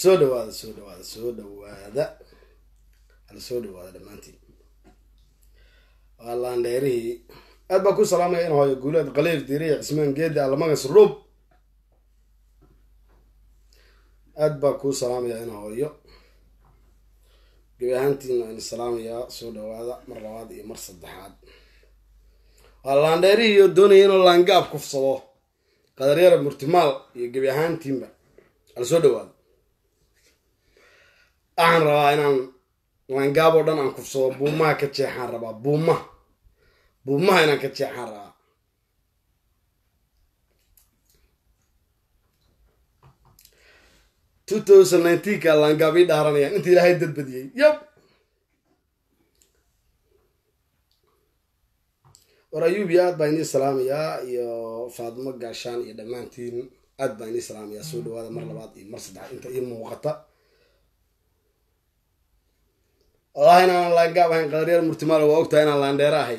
soo dhawaada soo dhawaada soo dhawaada hala soo dhawaada dhammaantiin waa laandheerihii aad baa ku salaamaya in hooyo guuleed qaliif diriya cismaan geedi allamagas ruub aad baa kuu salaamaya in hooyo gebi ahaantiina in salaamayaa soo dhawaada mar labaad iyo mar saddexaad waa laandheerihii oo doonaya inuu laangaab kufsado qadaryara murtimaal iyo gebi ahaantiinba hala soo dhawaado waxaan rabaa inaan laangaab oo dhan aan kufsado buumaha ka jeexaan rabaa buumaha buumaha inaan ka jeexaan rabaa two thousand nineteenka laangaab ii dhaaranayaan inta ilaahay dadbadiyey yab war ayuubi aad baa inii salaamayaa iyo faadimo gaashaan iyo dhammaantiin aad baa inii salaamayaa soo dhawaada mar labaad iyo mar saddex inta ii muuqata wallahi inaanan laangaab ahayn qadaryar murtimaalo waa ogtahay inaan laandheero ahay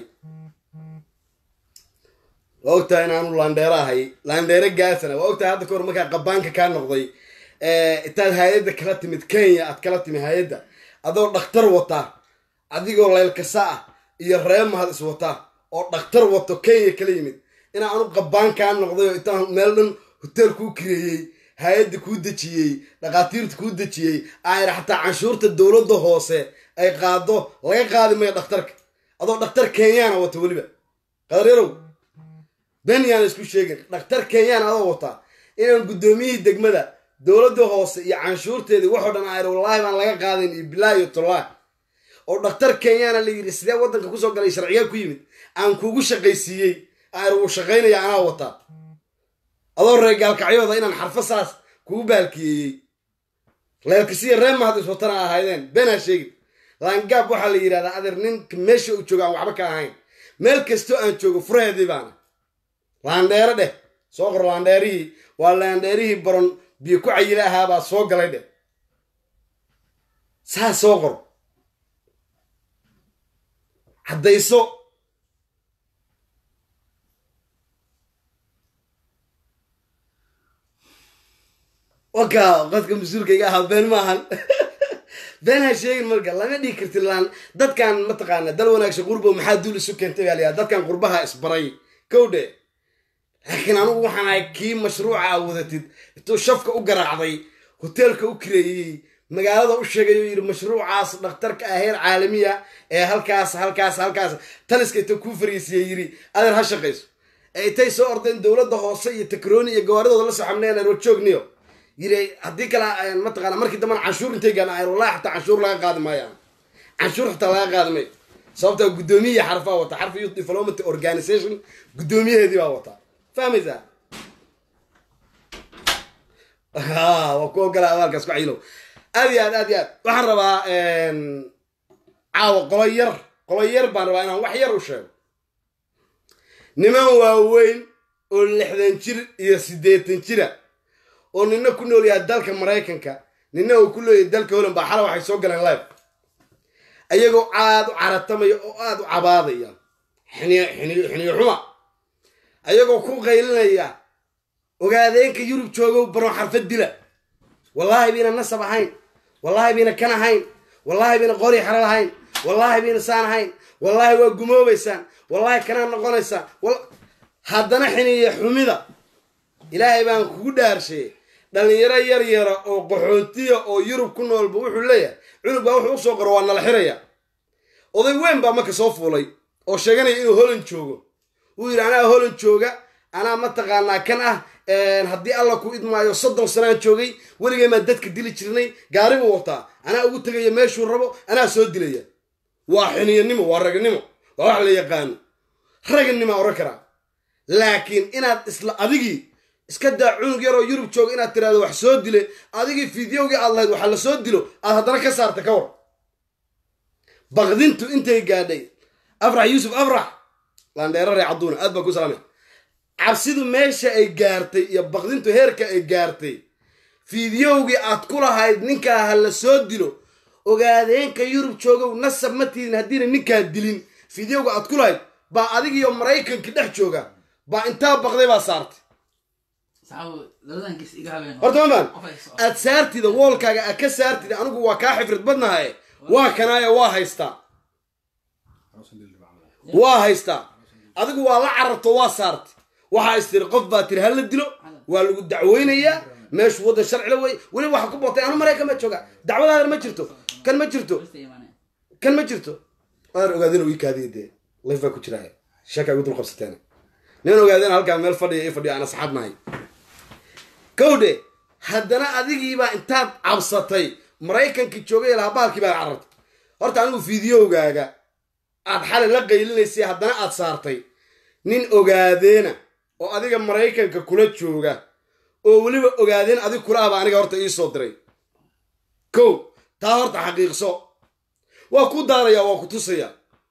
waa ogtahay inaanu laandheero ahay laandheero gaasana waa ogtahay hadda kahor markaa qabaanka kaa noqday intaad hay-adda kala timid kenya aad kala timid hay-adda adoo dhakhtar wata adigoo leylkasa ah iyo ree mahad is wata oo dhakhtar wato kenya kala yimid inaa anu qabaan kaa noqday oo intaan meel dhan hoteel kuu kireeyey hay-adda kuu dejiyey dhakhaatiirta kuu dejiyey ayra xataa canshuurta dowladda hoose ay qaado laga qaadi mayo dhakhtarka adoo dhakhtar kenyaana wata weliba qadareerow ben yaana isku sheegin dhakhtar kenyaan adoo wataa inaan guddoomiyihii degmada dowladda hoose iyo canshuurteedii waxoo dhan ayr wallaahi baan laga qaadayn iyo bilaahi iyo tollah oo dhakhtar kenyaana la yidhi sidee waddanka kusoo galay sharciyaa ku yimid aan kugu shaqaysiiyey ayr wuu shaqaynaya anaa wataa adoo ree gaalkacyooda inaan xarfo saas kugu baalkiyeeyey leelkasiya ree mahad is watana ahaydeen beenaa sheegin laangaab waxaa la yidhahdaa adeer ninka meesha uu joogo aan waxba ka ahayn meel kastoo aan joogo furaheedii baana laandheero dheh soo qor laandheerihii waa laandheerihii baron biyo ku cayila ahaabaa soo galay dheh saas soo qor caddayso waka qodka mas-uulkayga ahaa been maahan been ha sheegin marka lama dhigi karti laan dadkan mataqaana dal wanaagsan qurbo maxaa duul isu keentay baa layaa dadkan qurbaha isbaray kow dhe laakiin anugu waxaan ahay kii mashruuca a wadatid intuu shafka u garaacday hoteelka u kireeyey magaalada u sheegay oo yidhi mashruucaas dhakhtarka ah heer caalamiya ee halkaas halkaas halkaas taliska inta kuu fariisiiyey yidhi adeer ha shaqayso ee intay soo ordeen dowladda hoose iyo takrooni iyo gawaaridooda la soo xamneen rojoogniyo yiri haddii kale mataqaana markii dambana canshuur intay gaana ay wallahi xataa canshuur laga qaadi maayo canshuur xataa laga qaadi maayo sababtaa guddoomiyaha xarfaa wata xarfa youth development organization guddoomiyaheedii baa wata fahmaysaa waa ku ogolaa abaalkaas ku cayilow aad iyo aad aad iyo aad waxaan rabaa caawa qolo yar qolo yar baan rabaa inaan wax yar u sheego niman waaweyn oo lixdan jir iyo siddeetan jira oo nina ku nool yahay dalka maraykanka nina uu ku leeyahay dalka holland baa xala waxay soo galeen live ayagoo aada u caratamaya oo aada u cabaadaya xiniyo xiniyo xiniyo xuma ayagoo ku qaylinaya ogaadeenka yurub joogow baron xarfad dila wallaahi bayna nasab ahayn wallaahi bayna kan ahayn wallaahi bayna qori xero lahayn wallaahi bayna saan ahayn wallaahi waa gumoobaysaan wallaahi kanaa noqonaysaan haddana xiniyo xumida ilaahay baan kugu dhaarshay dhalinyaro yar yara oo qaxoontiya oo yurub ku noolba wuxuu leeyahay cunug baa wuxuu usoo qoro waa nala xiraya oday weyn baa marka soo fuulay oo sheeganaya inuu holand joogo wuu yidhi anaa holand jooga anaa mataqaanaa kan ah haddii alla ku idmaayo soddon sanaan joogay weligay maa dadka dili jirnay gaari buu wataa anaa ugu tegaya meeshuu rabo anaa soo dilaya waa xiniyanimo waa ragnimo waa wax la yaqaano ragnima oran karaa laakiin inaad isla adigii iska daa cunug yaroo yurub jooga inaad tiraahdo wax soo dile adigii fideogii aad lahayd waxa la soo dilo aad haddana ka saarta ka war baqdintu intay gaadhay afrax yuusuf afrax laandheero ree cadduuna aad baan ku salaamay cabsidu meesha ay gaartay iyo baqdintu heerka ay gaartay fideogii aad ku lahayd ninkaa ha la soo dilo ogaadeenka yurub joogow nasab ma tiidin haddiina ninkaa dilin fideoga aad ku lahayd baa adigiiyo maraykanka dhex jooga baa intaa baqday baa saartay saxaabo labadan gees iga habeen horta mamaan qof ay soo aad saartida woolkaaga aad ka saartida anigu waa kaa xifrid badnahaye waa kanaayo waa haystaa waa haystaa adigu waa la cararto waa saartay waxaa is tiri qof baa tiri hala dilo waa lagu dacweynayaa meeshu waddan sharcila wey weliba waxa ku bootay anu maraykan ma jooga dacwadaadana ma jirto kan ma jirto Basta imaanaya. kan ma jirto waan ogaadeen ii kaadiya dee layf baa ku jira sheeka igu dul qabsateen nin ogaadeen halkaa meel fadhiya i fadhiya aan asxaab nahay kowdhe haddana adigiibaa intaad cabsatay maraykankii joogay lahaa baalkii baa carartay horta anigu fideogaaga aad xalay la qaylinaysay haddana aad saartay nin ogaadeena oo adiga maraykanka kula jooga oo weliba ogaadeen adig kula aba aniga horta ii soo diray kow taa horta xaqiiqso waa ku daaraya waa ku tusaya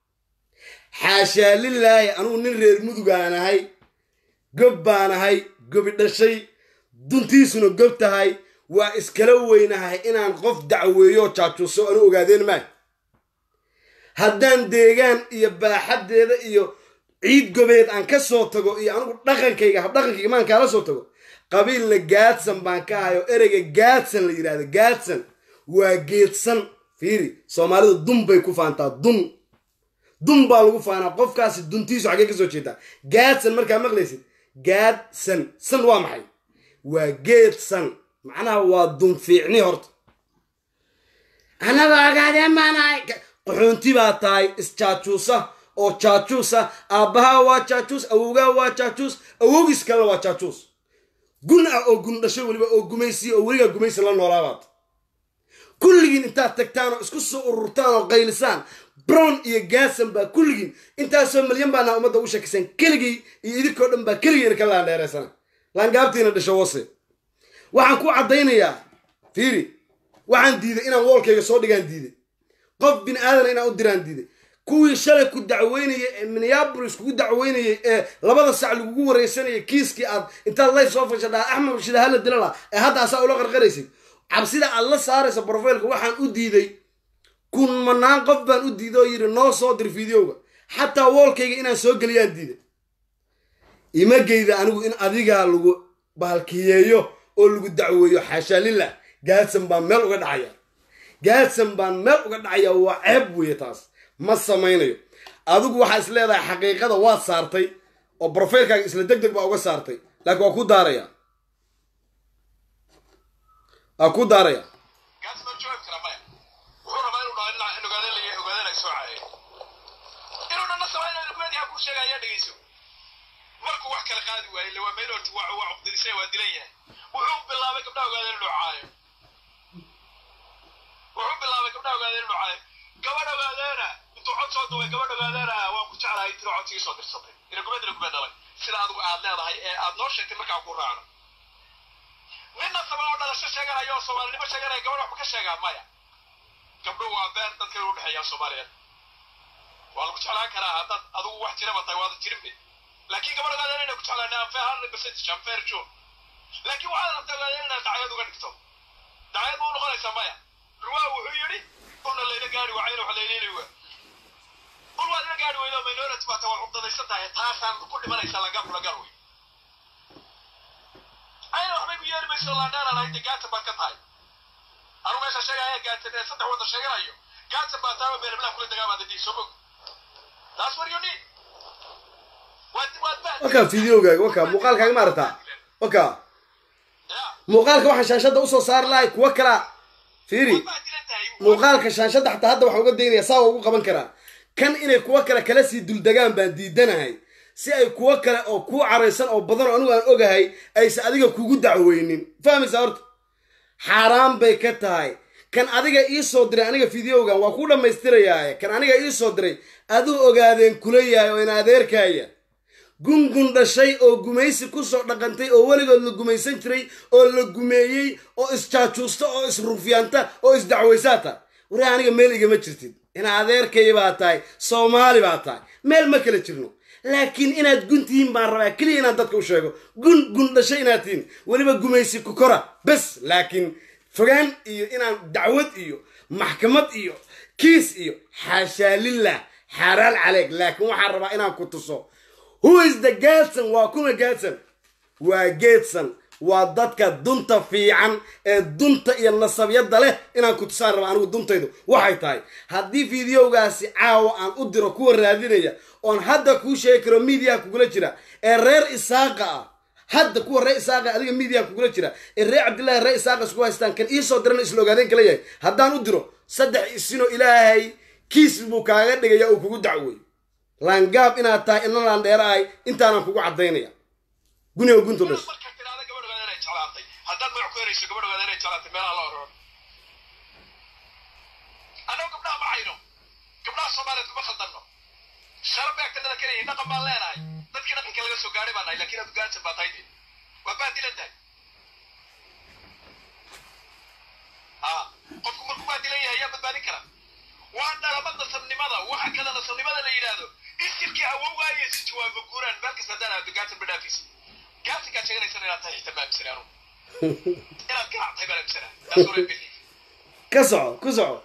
xaashaa lilaahi anugu nin reer mudugaan ahay gob baan ahay gobi dhashay duntiisuna gob tahay waa iskala weynahay inaan qof dacweeyo jaajuuso anu ogaadeen maay haddaan deegaan iyo baaxaddeeda iyo ciid gobeed aan ka soo tago iyo anigu dhaqankayga habdhaqankayga maan kaala soo tago qabiilna gaadsan baan ka hayo ereyga gaadsan la yidhahdo gaadsan waa geedsan fiiri soomaalidu dun bay ku faantaa dun dun baa lagu faanaa qofkaasi duntiisu xaggee ka soo jeedaa gaadsan markaa maqlaysid gaadsan san waa maxay waa geedsan macnaha waa dun fiicni horta annaga ogaadeen maanahay qaxoonti baa tahay isjaajuusa oo jaajuusa aabbahaa waa jaajuus awowgaa waa jaajuus awowgiis kalena waa jaajuus gun ah oo gun dhashay weliba oo gumaysiya oo weligaa gumaysi la noolaabaad kulligiin intaad tagtaan oo isku soo ururtaan oo qaylisaan brown iyo gaadsan baa kulligiin intaasoo milyan baana ummadda u shakisan keligii iyo idinkoo dhan baa keligiina ka laandheeraysana laangaabtiina dhasho wase waxaan ku caddaynayaa fiiri waxaan diiday inaan woolkayga soo dhigaan diiday qof bin aadan inaan u diraan diiday kuwii shalay ku dacweynayay ee minneabolis kugu dacweynayay ee labada sac lagugu wareysanayay kiiskii aad intaad layf soo fashadhaa axmed rashid hala dilala ee hadda asaa ula qarqaraysay cabsida aad la saaraysa brofailka waxaan u diiday kun manaan qof baan u diiday oo yidhi noo soo dir videoga xataa woolkayga inaan soo geliyaan diiday ima geyda anigu in adigaa lagu bahalkiyeeyo oo lagu dacweeyo xaashaa lillah gaadsan baan meel uga dhacaya gaadsan baan meel uga dhacaya waa ceeb weeye taas ma samaynayo adigu waxaa is leedahay xaqiiqada waad saartay oo brofailkaaga isla deg deg baa uga saartay laakiin waa ku daaraya waa ku daaraya gaas ma joogi kara maya wuxuu rabaa inuu dhaho ina in ogaadeen laga ogaadeen ay soo caayeen inuu dhanna samaynayo kumeedii ha kuu sheegaya dhegeyso markuu wax kala qaadi waayey le waa meelort waa waa cuqdadisay waa dilan yahay wuxuu bilaabay gabdhaha ogaadeen inuu caayo wuxuu bilaabay gabdhaha ogaadeen inuu caayo gabadh ogaadeena intuu cod soo duubay gabadh ogaadeena waan ku jeclahay tiro codsigii soo dirsatay ina gumeed ina gumeed dhalay sida adigu aad leedahay ee aad noo sheegtay markaa ku raacno ninna sama oo dhalasho sheeganayo oo soomaalinimo sheeganaya gabadh waxba ka sheegaa maya gabdho waa beer dadka u dhexeeyaa soomaaliyeed waa lagu jeclaan karaa haddaad adigu wax jiraba tahay waada jirinbe laakiin gabadh ogaadeen inay ku jeclaan anfeer hal percentage anfeer jo laakiin waxaad rabtaa ogaadeen inaad dacyad uga dhigto dacyad ma u noqonaysaa maya ruwaa wuxuu yidhi una layla gaari wacayna wax layleeli waa ul waad ila gaari weydo minority baata waa cugdadaysan tahay taasaan ku dhimanaysa lagar lagar wey ayna waxbay ku yeeri mayso laandheeraan hayde gaatan baad ka tahay anu meesha sheegaya gaatan ee saddex wadda sheeganayo gaatan baa taaba meelablaha kula dagaamaada dii soo bog taas war you need waad waad baa wakaa videogaaga wakaa muuqaalkaaga maarata wakaa ya muuqaalka waxaan shaashadda usoo saari lahay kuwa kala fiiri baa dilan tahay muuqaalka shaashadda xataa hadda waxaan uga daynaya saa waa ugu qaban karaa kan inay kuwo kale kala sii duldegaan baan diidanahay si ay kuwo kale oo kuu caraysan oo badan oo anigu aan ogahay aysan adiga kugu dacweynin fahmaysaa horta xaaraan bay ka tahay kan adiga ii soo diray aniga videogan waa ku dhammaystirayaaye kan aniga ii soo diray aduu ogaadeen kula yahay oo ina adeerkaaya gungun dhashay oo gumaysi kusoo dhaqantay oo weligood la gumaysan jiray oo la gumeeyey oo isjaajuusta oo isrufyaanta oo isdacwaysaata wari aniga meel igama jirtid ina adeerkay baa tahay soomaali baa tahay meel ma kala jirno laakiin inaad gun tihiin baan rabaa keliya inaan dadka u sheego gun gun dhashay inaad tihiin weliba gumaysi ku kora bes laakiin fogaan iyo inaan dacwad iyo maxkamad iyo kiis iyo xaashaa lillah xaaraan caleeg laakiin waxaan rabaa inaan ku tuso who is the gaadsan waa kuma gaadsan waa geedsan waa dadka dunta fiican ee dunta iyo nasabyada leh inaan ku tusaan raba anigu duntaydu waxay tahay haddii fideogaasi caawa aan u diro kuwa raadinaya oon hadda kuu sheegi karo miidiyaha kugula jira ee reer isaaqa ah hadda kuwa reer isaaqa adiga miidiyaha kugula jira ee reer cabdillahi reer isaaqa isku haystaan kan iisoo dirana isla ogaadeen kala yahay haddaan u diro saddex isinoo ilaahay kiis buu kaaga dhigaya uu kugu dacwey laangaab inaad tahay ina laandheera ahay intaanan kugu caddaynaya guniga guntu dhasho markaa tidhaahda gabadh ogaada inay jeclaatay haddaad magac ku herayso gabadh ogaada inay jeclaatay meelaha la ororo annagu gabdhaha ma hayno gabdhaha soomaaliyeed kuma khaldanno sharab bay agtanada kaleyihin dhaqan baan leenahay dadkii dhaqanka laga soo gaadhay baan nahay lakiin aad gaadsan baa tahay dee waa baadilan tahay a qofku markuu baadilan yahay yaa badbaadin kara waa dhalama nasabnimada waxa kada nasabnimada la yidhaahdo isirkii awowgaayo si jawaaba guuraan meel kasta haddaan aado gaatan ba dhaafaysa gaatankaa sheeganaysan inaad tahay xitaa ma aaminsanay anugu inaad ganac tahay baan aaminsanaa taas hore belief ka soco ku soco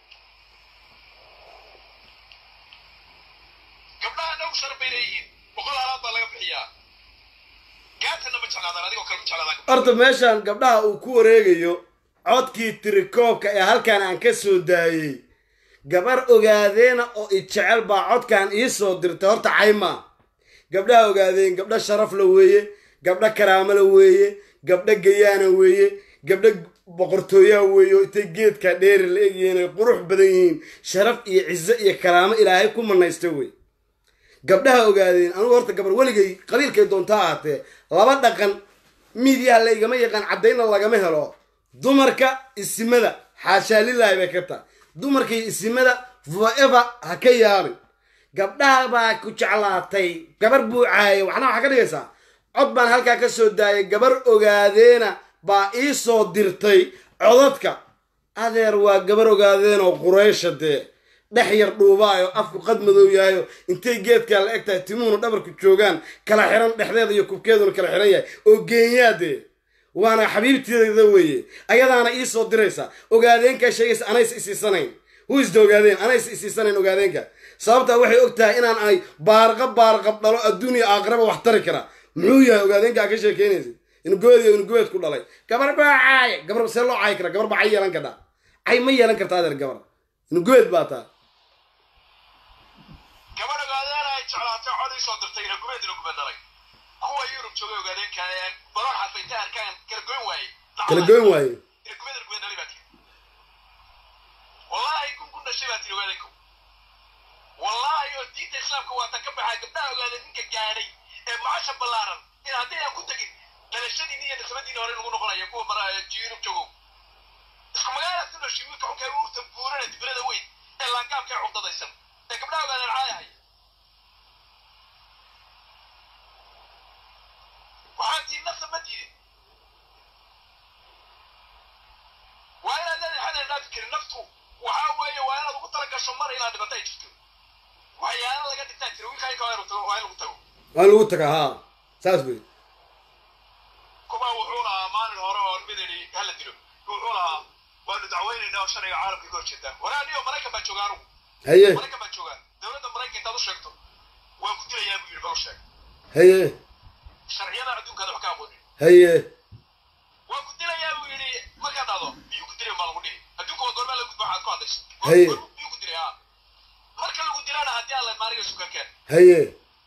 gabdhaha nagu sharaf bay leeyihiin boqol halaad baa laga bixiyaa gaatanna ma jeclaadaan adigoo kale ma jeclaadaan horta meeshan gabdhaha uu ku wareegayo codkii tirikoobka ee halkan aan ka soo daayey gabar ogaadeena oo i jecel baa codkan ii soo dirtay horta cayma gabdhaha ogaadeen gabdho sharaf la weeye gabdho karaamo la weeye gabdho gayaana weeye gabdho boqortooyaa weeye oo intay geedka dheeri la egyihiin ay qurux badan yihiin sharaf iyo cizo iyo karaamo ilaahay ku manaysta wey gabdhaha ogaadeen anugu horta gabar weligay qabiilkay doontaa ahaatee laba dhaqan miidyaha laygama yaqaan caddaynna lagama helo dumarka isimada xaashaa lilaahi bay ka tahay dumarka iyo isimada forever ha ka yaabin gabdhaha baa ku jeclaatay gabar buu caayay waxna waxaa ka dhigaysaa cod baan halkaa ka soo daayay gabar ogaadeena baa ii soo dirtay codadka adeer waa gabar ogaadeen oo qureysha dee dhex yar dhuubaayo afku qad madow yahayo intay geedkaa la eg tahay timuhuna dhabarku joogaan kala xiran dhexdeeda iyo kubkeeduna kala xiran yahay oo geenyaadee waana xabiibteeda weeye ayadaana ii soo diraysa ogaadeenkaa sheegaysa anaysa isiisanayn huisda ogaadeen anaysa isiisanayn ogaadeenka sababtaa waxay og tahay inaan ay baarqa baarqab dhalo adduuniya aakhiraba wax tari kara muxuu yahay ogaadeenka aa ka sheekeynaysa inugobeed iyo inugobeed ku dhalay gabar baa caaye gabar see loo caayi kara gabar baa cay yeelan kartaa cay ma yeelan karta adeer gabar inugobeed baa taa gabadh ogaadeena ay jeclaatay cod ii soo dirtay inagumeed inagumeed dhalay kuwa yurub joogay ogaadeenka ee balon xarfa intay arkaan kala goyn waaye kala goyn waaye inagumeed inagumeed dhalay baa tiri wallaahi kun kun dhashay baa tiri ogaadeenku wallaahi oo diinta islaamka waa tan ka baxaa gabdhaha ogaadeen ninka gaadhay ee macasha ballaaran in haddaynan ku tegin dhalashadiini iyo nasabadiini hore nagu noqonaya kuwa mara yurub joogow isku magaalaad ku dhashay wiilka xunka ee urta buurana dibirada weyn ee laangaabka ee cugdadaysan ee gabdhaha ogaadeen caayahay waxaan tii nafta ma diidin waa inaad leedahay xadan dhaafi karin naftu waxaa weeye waa inaad ugu tala gasho mar inaad dhibato ay jirto waxyaala laga dhintaa jira wiilkaa inka waa in lagu tago waa in lagu tagaa haa saas wey kuma wuxuu lahaa maalin hore oo mid idhi hala dilo wuxuu lahaa waanu dacweynaynaa oo sharciga caalamka ka horjeedaa waraa niyo maraykan baa jooga anugu haye maraykan baa joogaa dowladda maraykan intaad u sheegto waan ku dilayaa buu yidhi bal u sheeg haye sharciyada adduunkaada wax ka aqoonin haye waan ku dilayaa buu yidhi markaad dhahdo biyuu ku dilay baa lagu dhihi adduunka waa goormaa lagu gudba waxaad ku hadlayso Haye. Goor- biyuu ku dilay haa marka lagu dilana haddii alla maariga sukankeen haye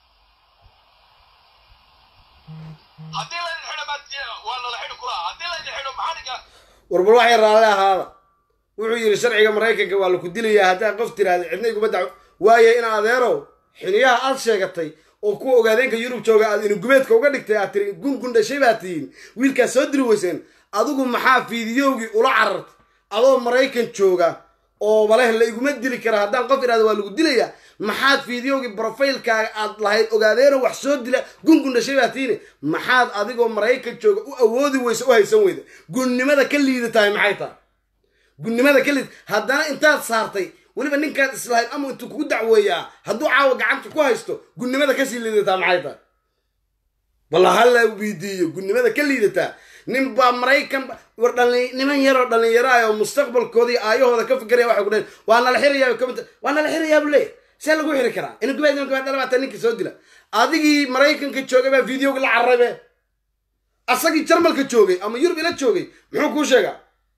haddii laydin xidho maad waa nala xidhi kulaa haddii laydin xidho maxaniga warbal waxay raalle ahaada wuxuu yidhi sharciga maraykanka waa laku dilayaa haddaa qof tiraahda cidna iguma daco waaye in adeerow xiniyaha aad sheegatay oo kuwa ogaadeenka yurub jooga aad inugubeedka uga dhigtay aad tiri gungun dhashay baa tihiin wiilkaas soo diri weyseen adigu maxaa fiidiyowgii ula carartay adoo maraykan jooga oo baleh la iguma dili kara haddaan qof idhahda waa lagu dilaya maxaad fiidiyowgii brofaylkaaga aad lahayd ogaadeeno wax soo dila gungun dhashay baa tihiin maxaad adigoo maraykan jooga u awoodi weysa u haysan weyda gunnimada ka liidatahay maxay tahay gunnimada ka liid haddana intaad saartay weliba ninkaad islahayd ama intuu kugu dacweeyaa hadduu caawa gacanta ku haysto gunnimada kasii liidataa maxay tahay balla hala weydiiyo gunnimada ka liidataa nin baa maraykan ba- war dhalin niman yaroo dhallinyaro ah oo mustaqbalkooda iyo aayahooda ka fikiraya waxay ku dhaheen waa nala xirayaa kamid waa nala xirayaa buu leeyahay see lagu xiri karaa ina gubaad ina gubaad dhalabata ninkii soo dila adigii maraykanka joogay baa videoga la carrabe asagii jarmalka joogay ama yurub ila joogay muxuu kuu sheegaa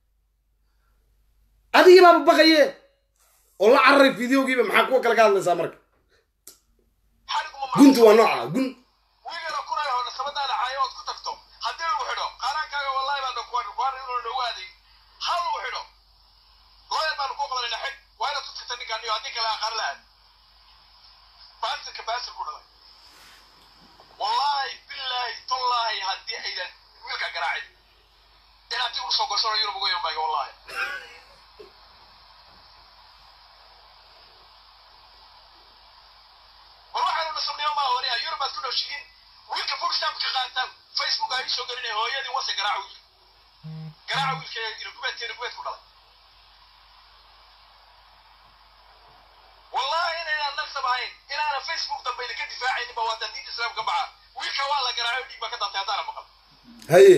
adigii baaba baqaye oo la cararay fideogiiba maxaa kuwa kale ka hadlaysaa marka xadhiguma guntu waa nooca gun wiigana kunay oo nasabadaada caayo ood ku tagto haddii lagu xidho qaaraankaaga wallahi baan dhakuwan kuwan inuu noogu aaday hal lagu xidho looyar baanu ku qabanayna xid waa inaad ku tagta ninkaan iyo haddii kale aqaar la aad baasirka baasir ku dhalay wallaahi billaahi tallaahi haddii aydan wiilka garaacin inaad dib usoo goshano yurub uga yambaaga wallaahi war waxaanu nasabniyo maa wariya yurub baad ku nooshihiin wiilka bogstamp ka qaataan facebook ay soo gelinay hooyadii wase garaaca wiilka garaaca wiilka inagubeedka inagubeed ku dhalay wallahi inaynaan naqsab ahayn inaana facebook dambe idinka difaacaynin ba waataan diinta islaamka ka baxa wiilka waa la garaaco dhiig baa ka dantay haddaana maqal haye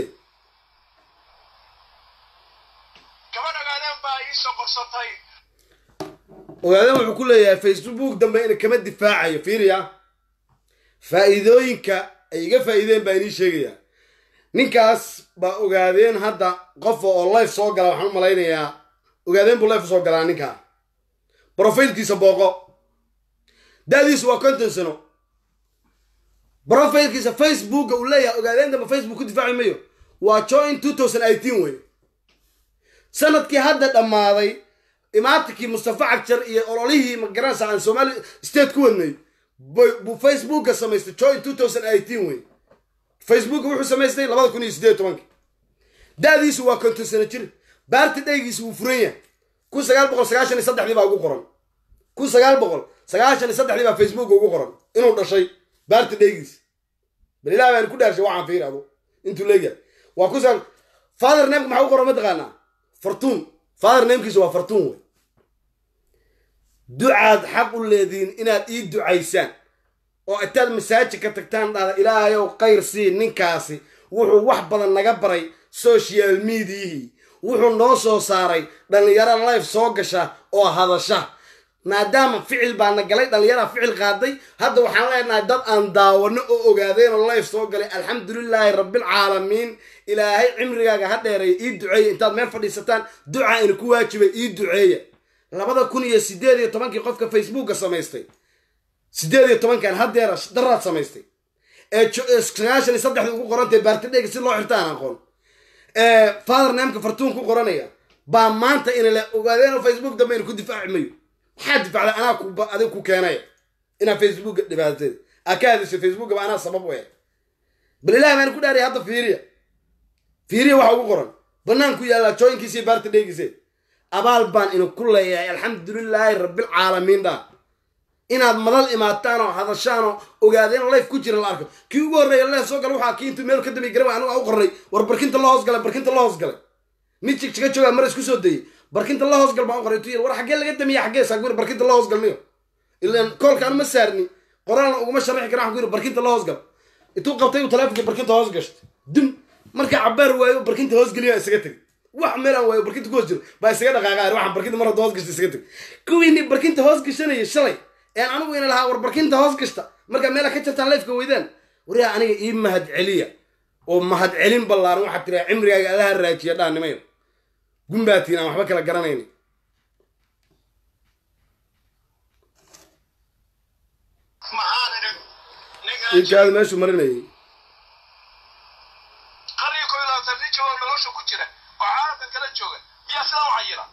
gabadh ogaadeen baa ii soo qorsatay ogaadeen wuxuu ku leeyahay facebook dambe ina kama difaacayo fiiriya faa'iidooyinka ay iga faa'iideen baa inii sheegayaa ninkaas baa ogaadeen hadda qofa oo life soo gala waxaan u malaynayaa ogaadeen buu life soo galaa ninkaa brofailkiisa booqo da'diisu waa konton sano brofailkiisa facebooka uu leeyahay ogaadeen dambe facebook ku difaaci mayo waa join two thousand eighteen wey sanadkii hadda dhammaaday imaatinkii mustafa cagjar iyo ololihii magaranaysa aan somali state ku wadnay bu- buu facebooka samaystay join two thousand eighteen wey facebooka wuxuu samaystay labada kun iyo siddeed tobankii da'diisu waa konton sano jir baarti dhaygiisu wuu furan yahay kun sagaal boqol sagaashan iyo saddexdii baa ugu qoran kun sagaal boqol sagaashan iyo saddexdii baa facebooka ugu qoran inuu dhashay baarti dhaygiisa bal ilaah baan ku dhaarshay waxaan fiiri adu intuu leegyahay waa kun sagaal father nameka maxaa u qoran mataqaanaa fartuun father namekiisa waa fartuun wey ducaad xaq u leediin inaad ii ducaysaan oo intaad masaajid ka tagtaan dhahda ilaahayow khayr sii ninkaasi wuxuu wax badan naga baray social mediahii wuxuu noo soo saaray dhallinyaro life soo gasha oo hadasha maadaama ficil baana galay dhallinyaraa ficil qaaday hadda waxaan leenahay dad aan daawano oo ogaadeen oo life soo galay alxamdulilaahi rabbilcaalamiin ilaahay cimrigaaga ha dheereeya ii duceeya intaad meel fadhiisataan ducaa ina ku waajibay ii duceeya labada kun iyo sideed iyo tobankii qofka facebooka samaystay sideed iyo tobankan haddeera daraad samaystay ee jo- ee sagaashan iyo saddexda ugu qorantay baartidheyga si loo xirta aan aqoon ee father nameka fartuun ku qoranaya baa maanta ina la ogaadeen oo facebook dambe ina ku difaaci mayo maxaa difacday anaa ku ba- adiga ku keenaya inaa facebooka dhibaateed aa ka hadishay facebooka ba anaa sabab u eh bal ilahi baan ku dhaaraya hadda fiiriya fiiriya waxa ugu qoran bannaan ku yaallaa jooyinkiisa iyo baarta dheegiise abaal baan ina ku leeyahay alxamdulilaahi rabbilcaalamiin dhaa inaad madal imaataan oo hadashaan oo ogaadeen life ku jira la arko kii ugu horreeya leef soo gala waxaa kii intuu meel ka dambeey garan anigu aan u qornay war barkinta la hoos galay barkinta la hoos galay mid jigjiga joogaa mar isku soo dayey barkinta la hoos gal baan u qoray intuu yiri war xaggee laga damiya xaggee saa guri barkinta la hoos galniyo ilaan koolkaan ma saarni qoraalna uguma sharaxi kara waxaan ku yiri barkinta la hoos gal intuu qabtay uu taleefonkii barkinta hoos gashtay dum markaa cabaar waayo barkinta hoos geliya isaga tegay wax meel aan waayo barkinta ku hoos jiro baa isaga dhaqaaqaar waxaan barkinta mar hadda hoos gashta isaga tegay kuwiini barkinta hoos gashanaya shalay een anigu ina lahaa war barkinta hoos gashta markaa meela ka jartaan leefka weydaan waryaa aniga ii mahad celiya oo mahad celin ballaaran waxaad tiraa cimrigaaga allaha raajiya dhaanimayo gumbaatiin aan waxba kala garanayni maxaan idhi ninkaan inkaada meeshuu marinayay qarniga koob iyo labaatan nin jooga oo nolosha ku jira oo caalamka kala jooga miyaa sidaa u cayila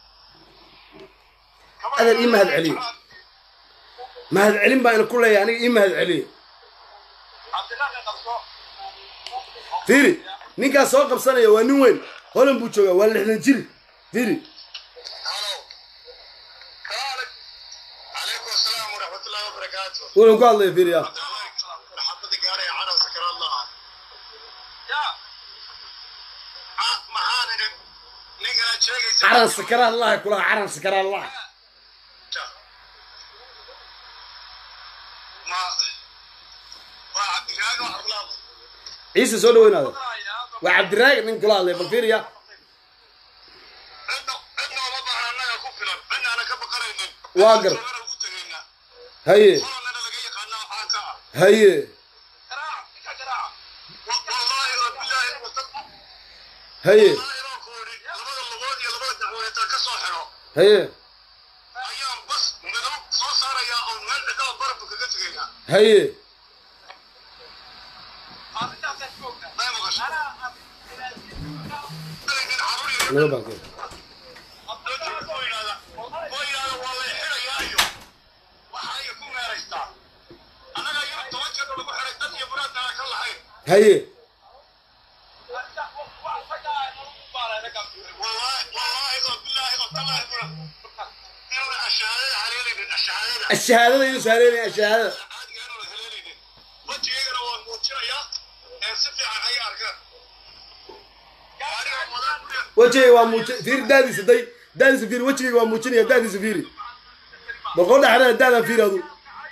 Adeer ii mahad celiyo. mahad celin baa ina ku leeyahay aniga ii mahad celiya cabdilaahi qabso fiiri ninkaas soo qabsanaya waa nin weyn holan buu joogaa waa lixdan jir fiiri halo kaale calaykum asalaam waraxmatullahi wabarakaatu wuxuu ku hadlaya fiiri ya marxabada gaaraya cadhow sakaraadlaha ya maxaan idhi ninkanaa sheegaysa caran sakara allaha kulaha caran sakara allah ma waa cabdiraago arlaada ciise soo dhaweynaada waa cabdiraagi nin kula hadlaya bal fiiri ya cidna cidna uma baahna annaga ku filan cidna aanan ka baqanaynin Waa gar. Meesha ugu tegaynaa haye hollandna laga yaqaanaa waxaan ka ah haye garaaca ninka garaaca Wa- wallaahi oo bilaahi haye wallaahi baan ku idhi labada lugood iyo labada dacwadeeta ka soo xidho haye ayaan bas madow soo saarayaa oo meel cidlada barabka kaga tegayaa haye may maqasho nin caruur yar naga baaqay oo yidhahda oo yidhahda waa lay xidhayaa iyo waxa ay ku meeraystaa annaga yar toban jeer lagu xidhay dad iyo muraadana ka lahayn haye wallaahi wallaahi oo bilaahi oo tallaahi buna inuna ashahaadada haleelaynin ashahaadada ashahaadada inuu saareynaya ashahaadada caadiga inuna haleelaynin wejigaygana waan muujinayaa ee si fiican hay arkaan gaariga wadaan wejigayga waa muuji fiiri daadiisa day daadiisa fiiri wejigayga waa muujinaya daadiisa fiiri boqol dhexdana daadan fiiri adu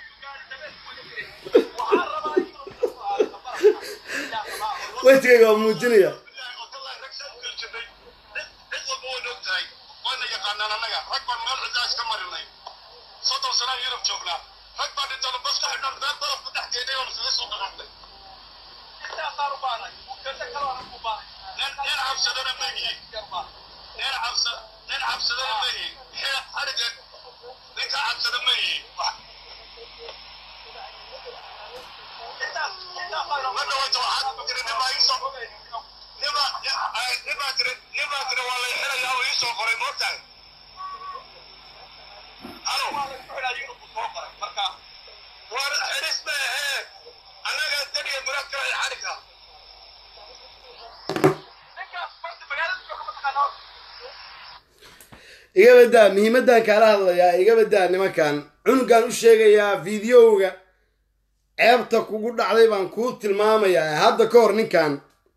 wejigayga waa muujinaya bilaahi oo tallaahi rag saan u kala jirnay cid cid walba wayna og tahay wayna yaqaanaan annaga rag baan meel ciddaa iska marinay soddon sanaan yurub joognaa rag baan dhintana bas ka xidhan meel baraf ku dhex geynay oon iskaga soo dhaqaaqnay nin nin cabsadana ma yihiin nin cabsa nin cabsadana ma yihiin xila xadhiga ninka cabsada ma yihiin ma dhawayta waxaad ku tiri nin baa ii soo nin baa nin baa tiri nin baa tiri waa lay xilayaa oo ii soo qoray moogtahay halo war xilis ma ahee annaga daniya muraad kale xadhiga iga badaa muhiimadan kaala hadlayaa iga badaa nimankan cunugan u sheegayaa fideoga ceebta kugu dhacday baan kuu tilmaamayaa hadda ka hor ninkan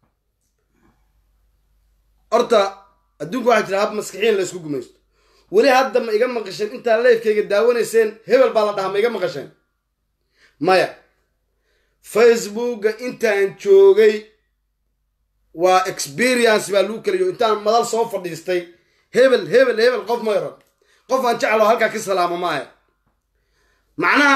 horta adduunka waxaa jira hab maskixiin la isku gumaysto weli hadda ma iga maqasheen intaa leefkayga daawanayseen hebel baa la dhahaa ma iga maqasheen maya facebooka intaan joogay waa experience baa lagu kalayo intaan madal soo fadhiistay hebel hebel hebel qof ma yaran qof aan jeclo halkaa ka salaamo maahe macnaha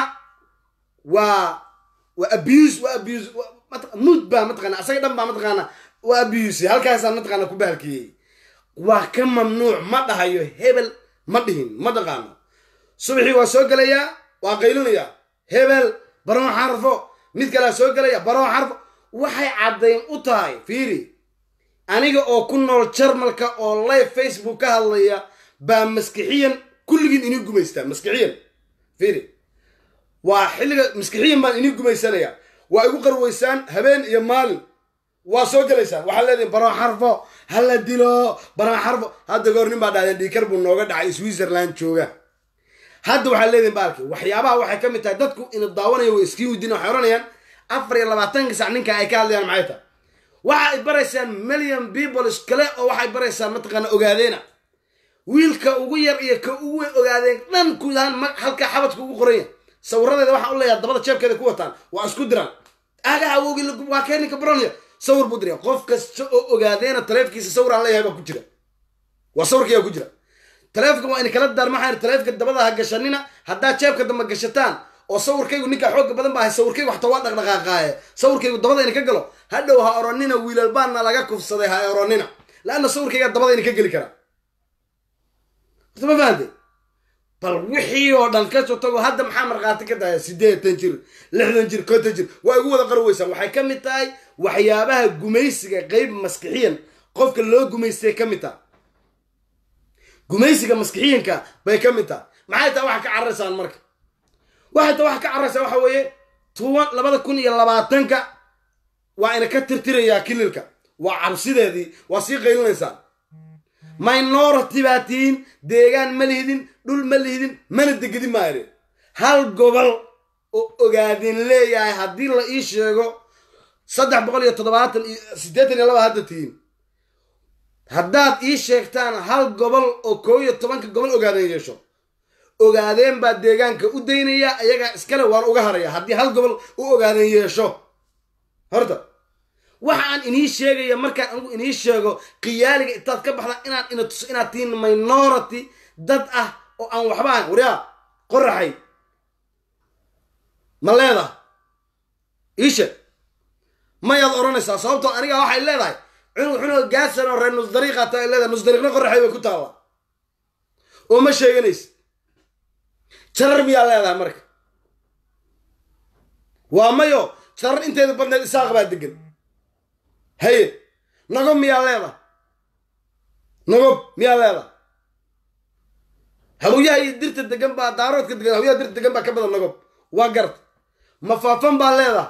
waa waa abuse waa abuse mood baa mataqaana asaga dhan baa mataqaana waa abuse halkaasaan mataqaana ku bahalkiyey waa ka mamnuuc ma dhahayo hebel ma dhihin ma dhaqaano subaxii waa soo gelayaa waa qaylinayaa hebel baroon xarfo mid kalea soo gelaya baroon xarfo waxay caddayn u tahay fiiri aniga oo ku nool jarmalka oo live facebook ka hadlaya baa maskixiyan kulligiin inii gumaystaa maskixiyan fiiri waa xilliga maskixiyan baan inii gumaysanaya waa igu qarweysaan habeen iyo maalin waa soo gelaysaan waxaa leedihin baroon xarfo hala dilo baroon xarfo hadda goor nin baa dhahdeen dhiikar buu nooga dhacay switzerland jooga hadda waxaa leedihin baalki waxyaabaha waxay ka mid tahay dadku ina daawanaya way iskiin weydiin waxay oranayaan afar iyo labaatanka sac ninka ay ka hadlayaan maxay tahay waxa ay baraysaan million peoples kale oo waxay baraysaan mataqaana ogaadeena wiilka ugu yar iyo ka ugu weyn ogaadeen dhan guud ahaan ma- halka xabadka ugu qoranya sawiradeeda waxaan u leeyahay dabada jeebkeeda ku wataan waa isku diraan aga awoogi waa kee ninka baronaya sawir buu diraya qof kasta oo ogaadeena taleefkiisa sawir aan leeyahay baa ku jira waa sawirkaya ku jira taleefka waa in kala daar maxaa taleefka dabada ha gashanina haddaad jeebka dambe gashataan oo sawirkaygu ninka xooga badan baa ahay sawirkaygu waxta waa dhaqdhaqaaqaaye sawirkaygu dabada ina ka galo hadhow ha oranina wiilal baana laga kufsaday ha oranina laanna sawirkayga dabada ina ka geli karaa horta ma fahante bal wixii oo dhan kasoo tago hadda maxaa markhaati ka tahay siddeetan jir lixdan jir konton jir waa igu wada qarweysaan waxay ka mid tahay waxyaabaha gumaysiga qeyb maskixiyan qofka loo gumaystay ka mid taha gumaysiga maskixiyanka bay ka mid tahay maxay tahay waxa ka cararaysaan marka waxay tahay waxa ka cararaysaa waxa weeye tuban labada kun iyo labaatanka waa ina ka tirtirayaa kililka waa cabsideedii waa sii qaylinaysaan minority baa tihiin deegaan ma lihidin dhul ma lihidin mana degedin maayo hal gobol oo ogaadin leeyahay haddii la ii sheego saddex boqol iyo toddobaatan iyo siddeetan iyo laba hadda tihiin haddaad ii sheegtaan hal gobol oo koob iyo tobanka gobol ogaadeen yeesho ogaadeen baa deegaanka u daynaya ayagaa iskale waan uga haraya haddii hal gobol u ogaadeen yeesho horta waxa aan inii sheegaya markaan anigu inii sheego qiyaaliga intaad ka baxda inaan ina tuso inaad tihiin minority dad ah oo aan waxba ahayn waryaa qoraxay ma leedahay ii sheeg mayaad odhanaysaa sababtoo aniga waxay leedahay cunug cunug gaasan oo reer nusdariiqa ta ay leedahay nusdariiqna qoraxay bay ku taalla oo ma sheeganaysa jarar miyaa leedahay marka waa mayo jarar inteeda badneed isaaq baa degan haye nagob miyaa leedahay nagob miyaa leedahay hawyaha iyo dirta degan baa daaroodka degan hawyaha dirta degan baa ka badan nagob waa garta ma faafan baa leedahay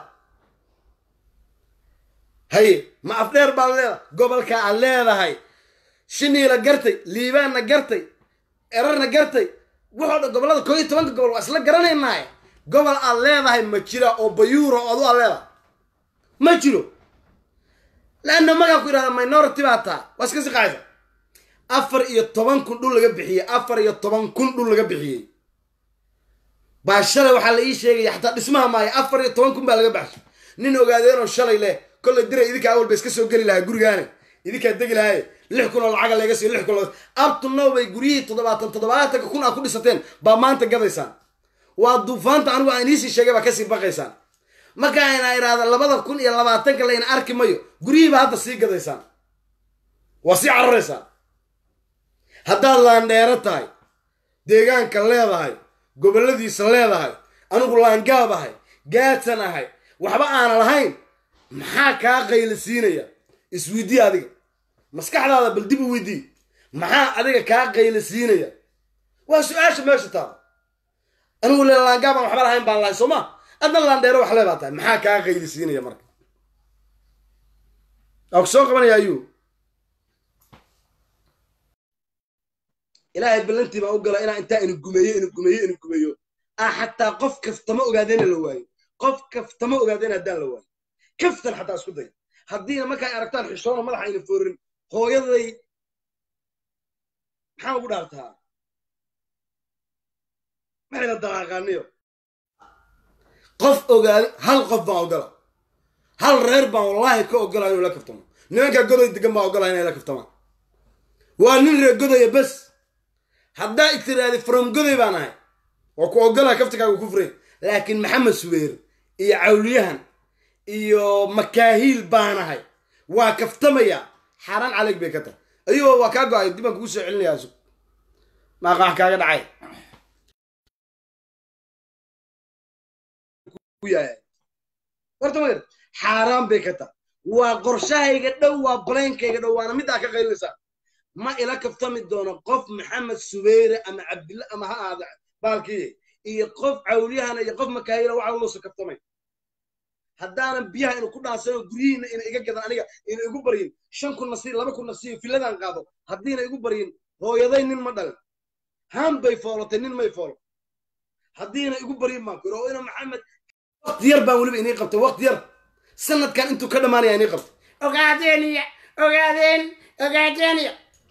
haye ma afdheer baa leedahay gobolka aad leedahay shiniila gartay liibaanna gartay erarna gartay wuxoo dhan gobollada koo iyo tobanka gobol waa isla garanaynaaye gobol aad leedahay ma jira oo bayuura oo adu aad leedahay ma jiro laanna magaan ku idhahda minority baa taa waa iska siqaaysa afar iyo toban kun dhul laga bixiyey afar iyo toban kun dhul laga bixiyey baa shalay waxaa la ii sheegaya xataa dhismaha maayo afar iyo toban kun baa laga baxshay nin ogaadeenoo shalay leh kollay diray idinkaa awal ba iska soo geli lahaa gurigaane idinkaa degi lahaye lix kun oo lacaga laga siiyo lix kun abtunow bay guryihii toddobaatan toddobaatanka kun aa ku dhisateen baa maanta gadaysaan waa duufaanta anigu aan iisii sheegay baa kasii baqaysaan marka ayna idhaahda labada kun iyo labaatanka layna arki mayo guryihiiba hadda sii gadaysaan waa sii cararaysaan haddaad laandheero tahay deegaanka leedahay gobolladiisa leedahay anigu laangaab ahay gaadsan ahay waxba aana lahayn maxaa kaa qayla siinaya isweydii adiga maskaxdaada bal dib u weydii maxaa adiga kaa qayla siinaya waa su-aasha meesha taada anigu le laangaab aan waxba lahayn baan lahay soo ma adna laandheero wax leebaa tahay maxaa kaa qayli siinaya marka waa ku soo qabanaya ayuu ilaahay ballantii baan u gala inaa intaa inu gumeeyo inu gumeeyo inu gumeeyo ah xataa qof kaftama ogaadeyna la waayo qof kaftama ogaadeyna haddaan la waayo kaftan xataa isku day haddiina markaa aragtaan xishoona madaxa ayna foorin hooyaday maxaa ugu dhaartaa maxayna daqaaqaaniyo qof ogaada hal qof baan ogola hal reer baan wallaahi ka ogola inuu la kaftamo nimankaa godoy degan baan ogola inay la kaftamaan waa nin reer godaya bes haddaa itiraadi from goday baan ahay waa ku ogolaa kaftigaaga ku furay laakiin maxamed subeer iyo cawliyahan iyo makaahiil baan ahay waa kaftamaya xaaraan calayg bay ka tahay ayagoo waa kaa go-ay dib baan kugu soo celinayaa sug maaqaax kaaga dhacay horta ma xaaraan bay ka tahay waa qorshahayga dhow waa baleynkayga dhow waana middaa ka qaylinaysaa ma ila kaftami doono qof maxamed subeyre ama cabdilla ama ha aada baalkii iyo qof cawliyahana iyo qof makaayila waxa loosa kaftamay haddaanan biyaha inu ku dhaansano guryihiina ina iga gadan aniga ina igu baryin shan kun nasiy laba kun nasiyo filladan qaado haddiina igu baryin hooyaday nin ma dhalin haan bay foolatay nin may foolo haddiina igu baryin baan ku oo ina maxamed waqti yar baan weliba inii qabtay waqti yar sanadkan intuu ka dhammaanaya inii qabtay ogaadeeniya ogaadeen ogaadeeniya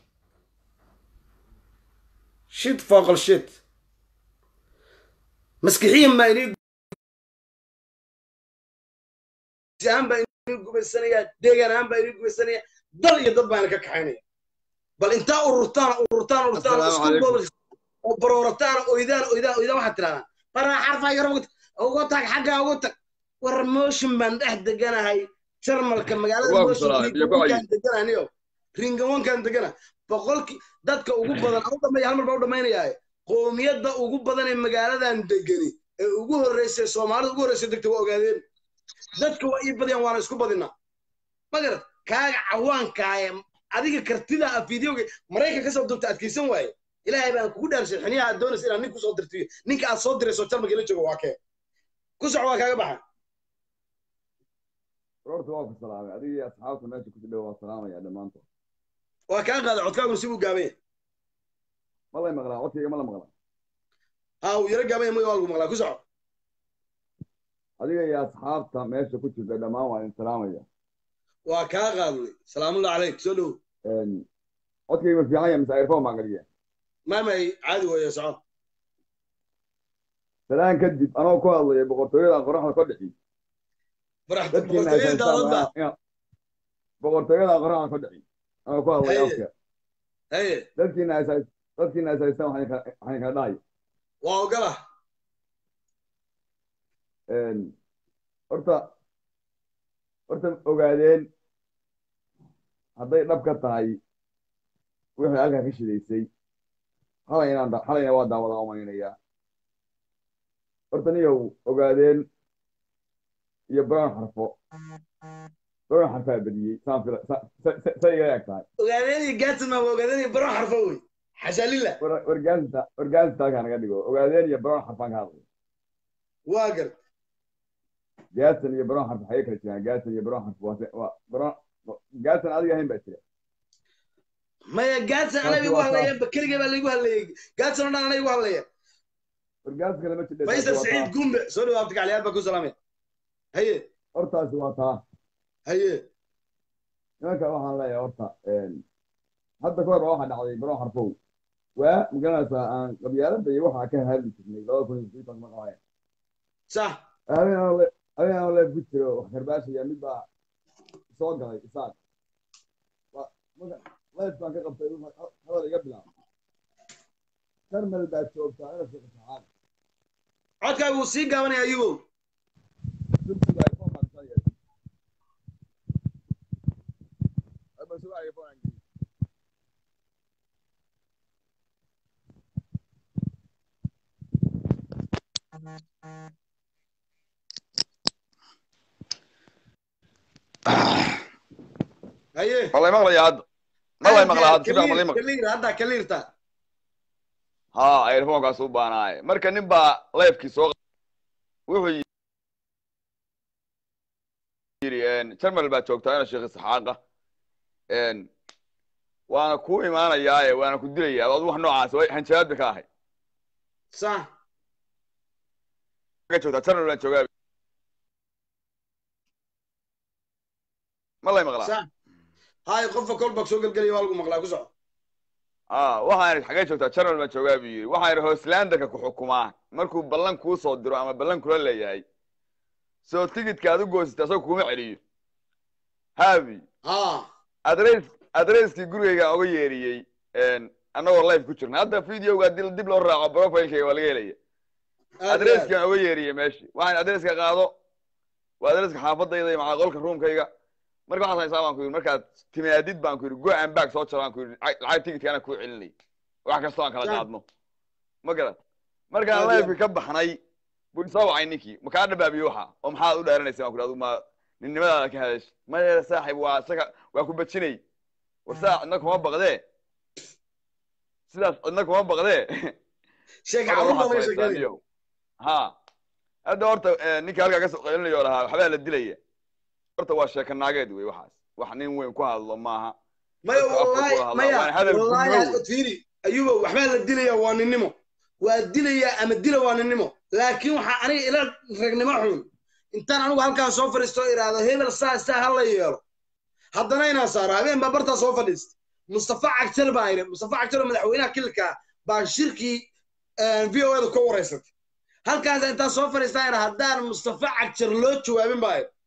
shit fooqal shit maskixiyan baa inii ahaan baa inii gubaysanaya deegaan ahaan baa inii gubaysanaya dal iyo dad baana ka kaxaynaya bal intaa ururtaan ururtaan ururtaan isku bool oo baroorataan oydaan oydaan oydaan waxaad tirahdaan baraa xarfaa yar ugu tag xaggaa ugu tag war motion baan dhex deganahay jarmalka magaalada motion degananiyo ringawankan degana boqolkii dadka ugu badan au dhamaya hal mar baa u dhammaynayaaye qoomiyadda ugu badan ee magaaladan degani ee ugu horreysay soomaalida ugu horreysay degta waa ogaadeen dadka waa ii badiyaan waana isku badinaa magarad kaaga cawaankaaye adiga kartida a fideoga maraykan ka soo dubta adkaysan waaye ilaahay baan kugu dhaarshay xiniyaha aad doonaysa inaad nin kusoo dirtiyo ninka aad soo dirayso jarmalka la joogo waa kee ku soco waa kaaga baxa horta waa ku salaamay adiga iyo asxaabta meesha ku jidha waa salaamaya dhammaantood waa kaa qaada codkaaguna si buu gaabanya ma lay maqlaa codkayga ma la maqlaa ha uu yaro gaabanya ma waa lagu maqlaa ku soco adiga iyo asxaabta meesha ku jirta dhammaan waa idin salaamaya waa kaa qaadnay salaamullah calayk soo dhow codkayga ma fiican yahay mise airphone baan galiya maamay caadi weeye soco salaan kadib anoo ku hadlaya boqortooyada qoraxda ka dhixi boqortooyada qoraxda ka dhixi anoo ku hadlaya afka haye dadkiina dadkiina asaystaan waxaan kala dhahay waa ogola horta horta ogaadeen hadday dhab ka tahay wixii halkaa ka shidaysay xalay inaan da- xalayna waa daawada umaynayaa horta niyow ogaadeen iyo brown xarfo brown xarfaa badiyey saan fila sa- sa- sa- say iga eg tahay ogaadeen iyo gaadsan maa ogaadeen iyo baron xarfo wey xashaalila war- wargaasinta wargaasinta halkaa naga dhigo ogaadeen iyo brown xarfaan ka hadlay waa gar gaadsan iyo brown xarf waxay kala jiraan gaadsan iyo brown xarf waa se- waa brown gaadsan adiga ahayn baa jira maya gaadsan anaa Taasi igu waa hadlaya bakeliga baa laigu hadlayay gaadsan oo dhan anaa igu hadlaya wargaaska lama jidhe faysal saciid gumbe soo dhawaabta gacliyaad baa ku salaamay haye hortaasi waa taa haye nimanka waxaan leeyahay horta hadda ka hor baa waxaa dhacday baron xarfow waa magaranaysaa aan qabyaalada iyo waxaa ka hadli jirnay labada kun iyo sideetan ma qabaya sax habeen aan le habeen aan leef ku jiro wax karbaashaya mid baa soo galay isaaq Waa- marka leef baan ka qabtay wuxuu hadal iga bilaabay karmel baa joogtaa ina sheeko saxaad codkaagu wuu sii gaabanaya ayubow turkiga iphone baan soo yeeshay Ay, bal sugaa iphone aan geliyey. haye malay maqlaya hadda malay maqlaa hadda si fiican malay maqlay kaliir hadda kaliirta ha earphonekaas u baanaaye marka nin baa leefkii soo wuxuu yidhi jarmal baa joogtaa ina sheekh isxaaqa waana ku imaanayaaye waana ku dilayaa adu wax noocaas way hanjabaad bay ka ahay sax ka joogtaa jarmal baan joogaa malay maqlaa sax hay qofka kolba soo gelgelaya waa lagu maqlaa ku soco ah waxaan idhi xagee joogtaa jarmal baan joogaa buu yidhi waxaan idhi hooslanderka ku xukumaa markuu ballan kuu soo diro ama ballan kula leeyahay soo tigidka aad u goosita asagoo kuma celiyo haabi ha adres adreskii gurigaygaan oga yeeriyey annagoo live ku jirna hadda videoga dib dib loo raaco profilekayga waa laga helaya adreskaan oga yeeriyey meeshii waxaan adreska qaado waa adreska xaafadayda iyo macaa qolka ruumkayga marka waxaas haysaa baan ku yidhi markaad timaadid baan ku yidhi go and back soo jaro baan ku yidhi lacag lacag tigidka anaa kuu celinay wax kastoo aan kala Sa- qaadno ma garat markaan Aad iyo liveka ka baxnay buu soo wacay ninkii ma kaa dhabaabiye waxa oo maxaad u dheeranaysa baan ku yidhi adigu ma ninnimadaada ka hadash maya saaxib waa isaga waa ku bajinay war saa cidna kuma baqdee sidaas cidna kuma baqdee sheeka Marka carruur baa waxaad laga sheekeynaya samaysaa, ha hadda horta eh, ninka halkaa kasoo qeylinayo lahaa waxbaa la dilaya horta waa sheeka naageed wey waxaas wax nin weyn ku hadlo maaha maya Dadka afka wallahi ku hadlaa, maya waana hadal wallahi gudbow. aad fiiri ayuba waxbaa la dilaya waa ninnimo waa dilaya ama dila waa ninnimo laakiin waxaa aniga ila ragnimo xun intaan anigu halkaan soo fadhiisto oo idhaahdo hebel saa saa ha la yeelo haddana inaan saaro habeen baa bartaa soo fadhiista mustafa cagtar baa idhi mustafa cagtar oo madaxweynaha kilka baa shirkii v o edu ka wareysatay halkaas intaan soo fadhiistaa idha haddaan mustafa cagtar loo jawaabin baa idhi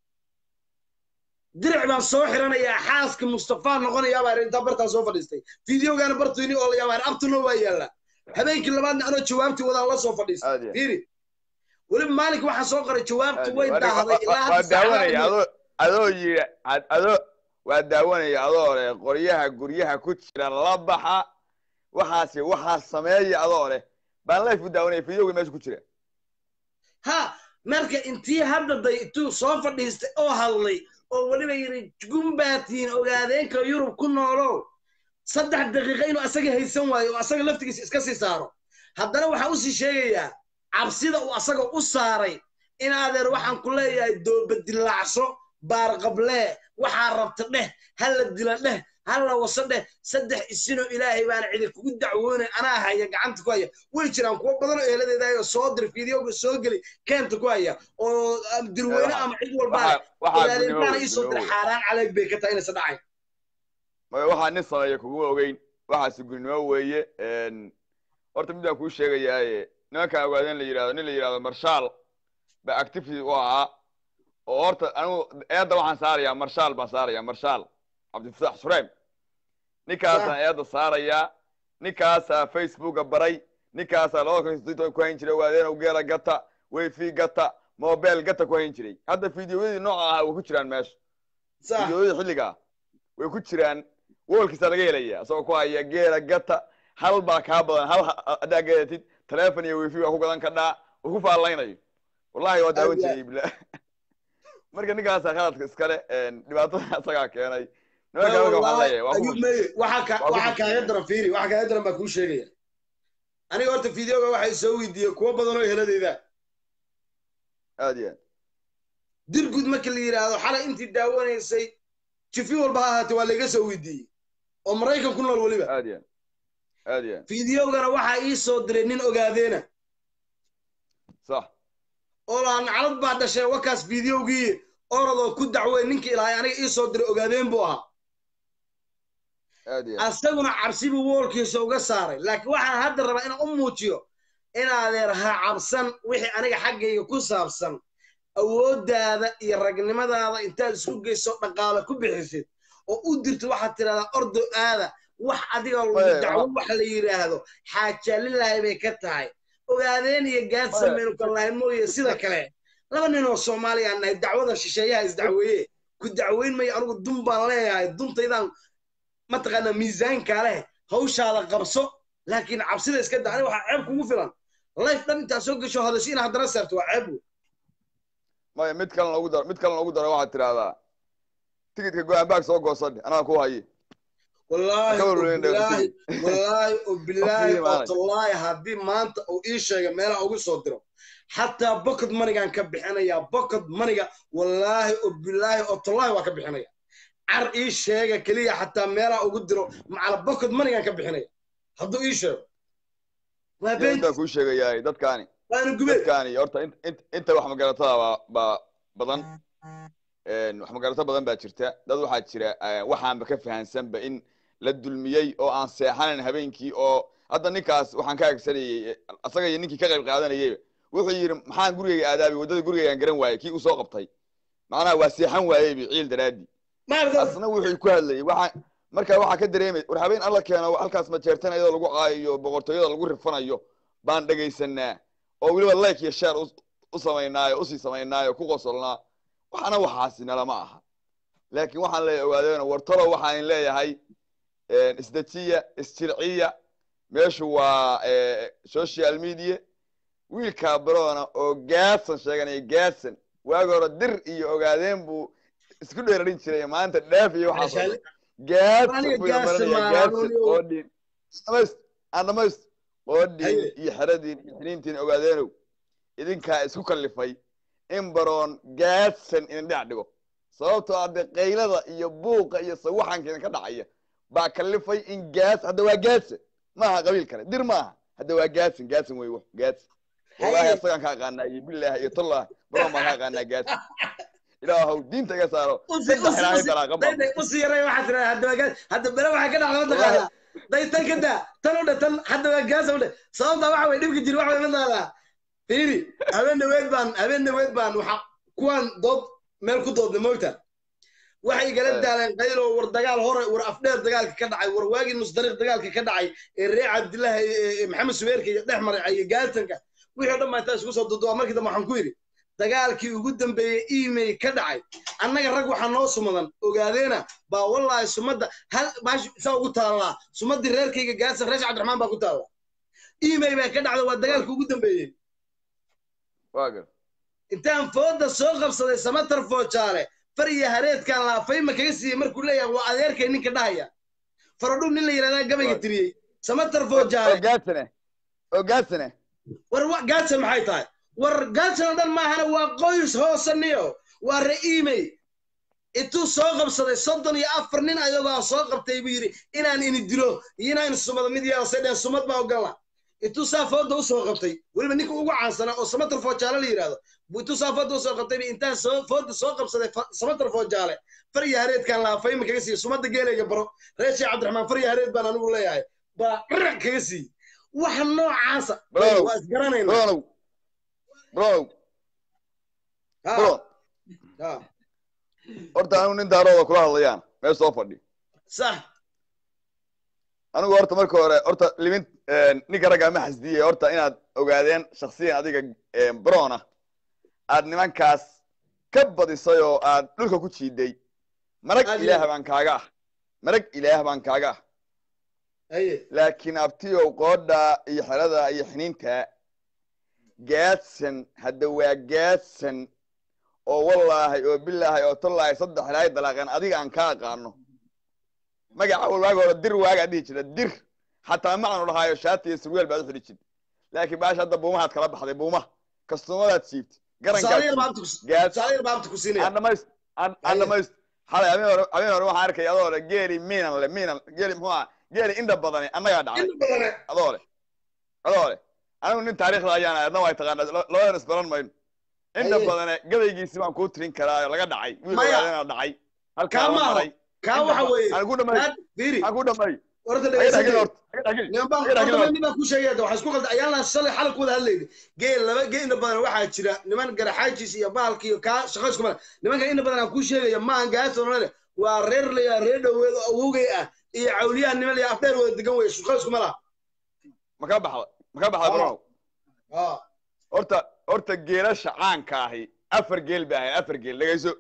diric baan soo xiranayaa xaaska mustafa noqonayaa baa idhi intaan bartaa soo fadhiistay fideogaana bartuyni oo la yaabaa abtuna waa yaallaa habeenkii labaadna anoo jawaabtii wadaan la soo fadhiistay Aad iyo- fiiri weliba maalinka waxaan soo qoray jawaabtu way Waa- daahday ilaa waa hadda daawanaya saacadaha adoo adoo yidhi ad- adoo waa daawanaya adoo leh qoryaha guryaha ku jira la baxa waxaasi waxaa sameeya adoo leh baan life u daawanaya videoga meesha ku jira ha marka intii hadda day intuu soo fadhiistay oo hadlay oo weliba yidhi gumbaatiin ogaadeenka yurub ku noolow saddex daqiiqa inuu asaga haysan waayo oo asaga laftigiisa iska sii saaro haddana waxaa usii sheegayaa cabsida uu asaga u saaray in adeer waxaan ku leeyahay doobadilaacso baarqablee waxaa rabta dheh hala dila dheh hala waso dheh saddex isinoo ilaahay baana cidi kugu dacwoonay anaa haya gacanta ku haya way jiraan kuwo badan oo eeladeedaayoo soo dir fideoga soo geli keenta ku haya oo ah, dirweyne ama cid walbaa waxaa waxaa ogaadeenkaana gudnimo iisoo dir xaaraan caleeg bay ka tahay inaysan dhacayn waxaa nin sameeya kuguma ogeyn waxaasi gudnimo weeye horta mid baan kuu sheegayaaye nimankaan ogaadeen la yidhahdo nin la yidhahdo marshaal ba activity u ahaa oo horta anigu eedda waxaan saarayaa marshaal baan saarayaa marshaal cabdifataax sureem ninkaasaan eedda saarayaa ninkaasaa facebooka baray ninkaasaa labada kun iyo ku hayn jiray ogaadeen geela gata wayfi gata mobile gata ku hayn jiray hadda fideoyadii nooca ahaa way ku jiraan meesha sax fideoyadii xilligaa way ku jiraan woolkiisa laga helaya isagoo ku haya geela gata hal baa kaa badan hal ha- haddaa gadatid telefon iyo wifi baa ku gadan kadhaa uu ku faallaynayo wallahi waa daawan jiray bila marka ninkaasa khaladka iskale dhibaatada isagaa keenay nimanka marka waxaan leeyahay waa ayub ku meye waxa ka waa ku waxa kaaga daran fiiri waxa kaaga daran baa kuu sheegaya aniga horta fideoga waxay soo weydiiyey kuwo badan oo heladayda aad iyo aad dirgud marka la yidhaahdo xalay intii daawanaysay jifi walba ha ahaatee waa layga soo weydiiyey oo maraykan ku nool weliba aad iyo aad aad iyo aad fideogana waxaa ii soo diray nin ogaadeena sax oo laa naclad baa dhashay wakaas fideogii orodoo ku dacwey ninkii ilaahay aniga ii soo diray ogaadeen buu ahaa aad iyo aad asaguna cabsi buu woolkiisa uga saaray laakiin waxaan hadda rabaa inaan u muujiyo inaadeer ha cabsan wixii aniga xaggayga ku saabsan awooddaada iyo ragnimadaada intaad isku geyso dhaqaale ku bixisid oo u dirto waxaad tidhahdaa ordo aada wax adiga lagu Maya, dacwo wax la yidhaahdo xaajaalilaahi bay ka tahay ogaadeen iyo gaadsan Maya. maynu kala lahayn mooye sida kale laba nin oo soomaaliya aan nahay dacwada shisheeyaha isdacweeye ku dacweyn mayo anigu dun baan leeyahay duntaydaan mataqaanaa miisaankaa leh hawshaada qabso laakiin cabsida iska da aniga waxaa ceeb kugu filan life dhan intaa soo gasho hadasho inaad haddana saarto waa ceeb wey maya mid kalena ugu daro mid kalena ugu daro waxaad tidhahdaa tigidka go-aan baag soo goosadhe anaa ku haye wallaahi Ka oo warwareyn dheer bilaahi wallaahi oo bilaahi oo imaanay. tallaahi haddii maanta uu ii sheega meelaha ugu soo diro xataa bokod manigaan ka bixinayaa bokod maniga wallaahi oo bilaahi oo tallaahi waa ka bixinaya car ii sheega keliya xataa meelaha ugu diro macala bokod manigaan ka bixinaya hadduu ii sheego waa yaa been intaa kuu sheegayaay dadkaani waanu gubeen dadkaani horta int- int- inta wax magaratada baa baa badan wax magarato badan baa jirta dad waxaa jira eh, waxaanba ka fahansanba in la dulmiyey oo aan seexanayn habeenkii oo hadda ninkaas waxaan ka agsanayey asaga iyo ninkii ka qayb qaadanayeyba wuxuu yidhi maxaan gurigayga aadaabay waddada gurigaygaan garan waayey kii uu soo qabtay macnaha waa seexan waayeybi ciil daraadii maarata asna wuxuu ku hadlayay waxa markaa waxaa ka dareemay war habeen alla keeno halkaas majeertan iyadoo lagu caayayo boqortooyada lagu rifanayo baan dhegaysanaa oo weliba like iyo share u- u samaynaayo usii samaynaayo ku qosolnaa waxana waxaasi nalama aha laakiin waxaan leeyahay ogaadeena wartalo waxaan leeyahay isdejiya isjirciya meeshu waa eh, social media wiilkaa barona oo gaadsan sheeganaya gaadsan waagi hore dir iyo ogaadeen buu isku dheerarin jiray maanta dhaaf iyo waxaas oo dhan. gaadsan Aniga buu gaadsan imaranaya maaha, gaadsan anuu- oo dhin dhamayst aan dhamayst oo dhin Haye. iyo xeradiin iyo xiniintiin ogaadeenow idinkaa isku kallifay in baroon gaadsan idin dhinac dhigo sababtoo ah dee qaylada iyo buuqa iyo sawaxanka idinka dhacaya baa kallifay in gaas hadda waa gaadsan maaha qabiil kale dir maaha hadda waa gaadsan gaadsan wey wax gaadsan wallaahi Haye. asagaan ka aqaanaa iyo bilaahi iyo tallah baroon baan ka aqaanaa gaadsan ilaahow diinta iga saaro saddex ilaahay dalaaqa baa usi yaray waxaa tira hadda waa gaas hadda bere waxaa ka dhacda mataqaanaa day tan ka daa tan u dhe tan hadda waa gaasa u dhe sababta waxa way dhibka jiri waxa way mataqaanaa fiiri habeen dhaweed baan habeen dhaweed baan waxa kuwaan dood meel ku doodnay moogta waxay igala Eh. daaleen qaylo war dagaal hore war afdheer dagaalka ka dhacay war waagii musdariiq dagaalka ka dhacay ee reer cabdillahi ee- ee maxamed subeerka iyo dhex maray iyo gaaltanka wixii o dhan baa intaa isku soo duduwa markii dambe waxaan ku yidhi dagaalkii ugu dambeeyey email ka dhacay annaga rag waxaa noo sumadan ogaadeena baa wallaahi sumadda hal baash saa ugu taallaa sumaddii reerkayga gaadsan reesh cabdiraxmaan baa ku taalla email baa ka dhacda waa dagaalkii ugu dambeeyey waa gar intaan fooda soo qabsaday samatar foojaale far iyo hareedkaan laafayma kaga siiyey markuu leeyahay waa adeerkay ninka dhahaya faradhug nin la yidhahdaa gabayga Right. tiriyey samatar oo foojaale gaadsane oo gaadsane war wa- gaadsan maxay tahay war gaadsan oo dhan maahana waa qoys hoosaniyo waa re'imey intuu soo qabsaday soddon iyo afar nin ayagoo soo qabtay buu yidhi inaan ini dilo iyo inaan sumado mid yeelase dheen sumad baa ogala intuu saa fooda u soo qabtay weliba ninka ugu caansanaa oo samatar foojaale la yidhahdo buu intuu saa fooda u soo qabtay buu intaan soo fooda soo qabsaday fa- samatar foojaale far iyo hareedkaan laafayma kaga siiyey sumadda geelayga baro reer sheekh cabdiraxmaan far iyo hareed baan anigu leeyahay baa dhirac kaga siiyey waxa noocaasa Bro. waa isgaranaynaa bronow bronow Ha, bro ha. horta anigu nin daarooda kula hadlayaan meel soo fadhi sax anigu horta marka hore horta limin ninka ragga ma xasdiyey horta inaad ogaadeen shaksiyan adiga brona aad nimankaas ka badisay oo aad dhulka ku jiiday marag Aad ilaah iyo- baan kaaga ah marag ilaah baan kaaga ah haye laakiin abtiyow qoodha iyo xerada iyo xiniinta gaadsan hadda waa gaadsan oo wallaahay oo bilaahay oo tallaahay saddex ilaahay dalaaqeen adiga aan ka aqaano magaca walwaaga hore dir waagaa dhihi jira dir xataa macanu dhahaayo shaati iyo surweel baad u xidhi jirta laakiin baasha hadda buumahaad kala baxday buumaha kastumadaad siibtay tusaale yar baa garankaad abta ku- gaad tusaale yar baa abta ku siinaya aan dhamayst aan aan Haye. dhamayst xalay habeen hore habeen hore waxaan arkay adoo le geeli miinan le miinan geeli muxuu aha geeli indha badani annagaa dhacday inta badane adoo le adoo le anigu nin taariikhda ayaan ahay adna way taqaanaa la- labadan isbaran mayno inta Haye. badane gabaygiisi baan kuu tirin karaa oo laga dhacay wiil Maya. ogaadana dhacay halkaa Kaa la maaha. maray kaa waxa weeye aan ku dhameey kaad fiiri aan ku dhameey horta haga dhagin dhegeysanaya horta haga dhagin niman baan haga dhagin horta horta nin baan ku sheegaya waxaa isku qalda ayaan shalay xalay ku wada hadlayna geel laba geel inta badan waxaa jira niman garaxaajis iyo baalki iyo kaa shaqo isku mala nimanka inta badan aan kuu sheegaya maahan gaasonale waa reer laya reer dhoweed oo awowgay ah iyo cawliyaha niman laya afdheer wada degan weye shaqo isku mala ma ka baxda ma ka baxda Ah. brow ah horta horta geelasha caanka ahi afar geel ba ahayn afar geel dhegayso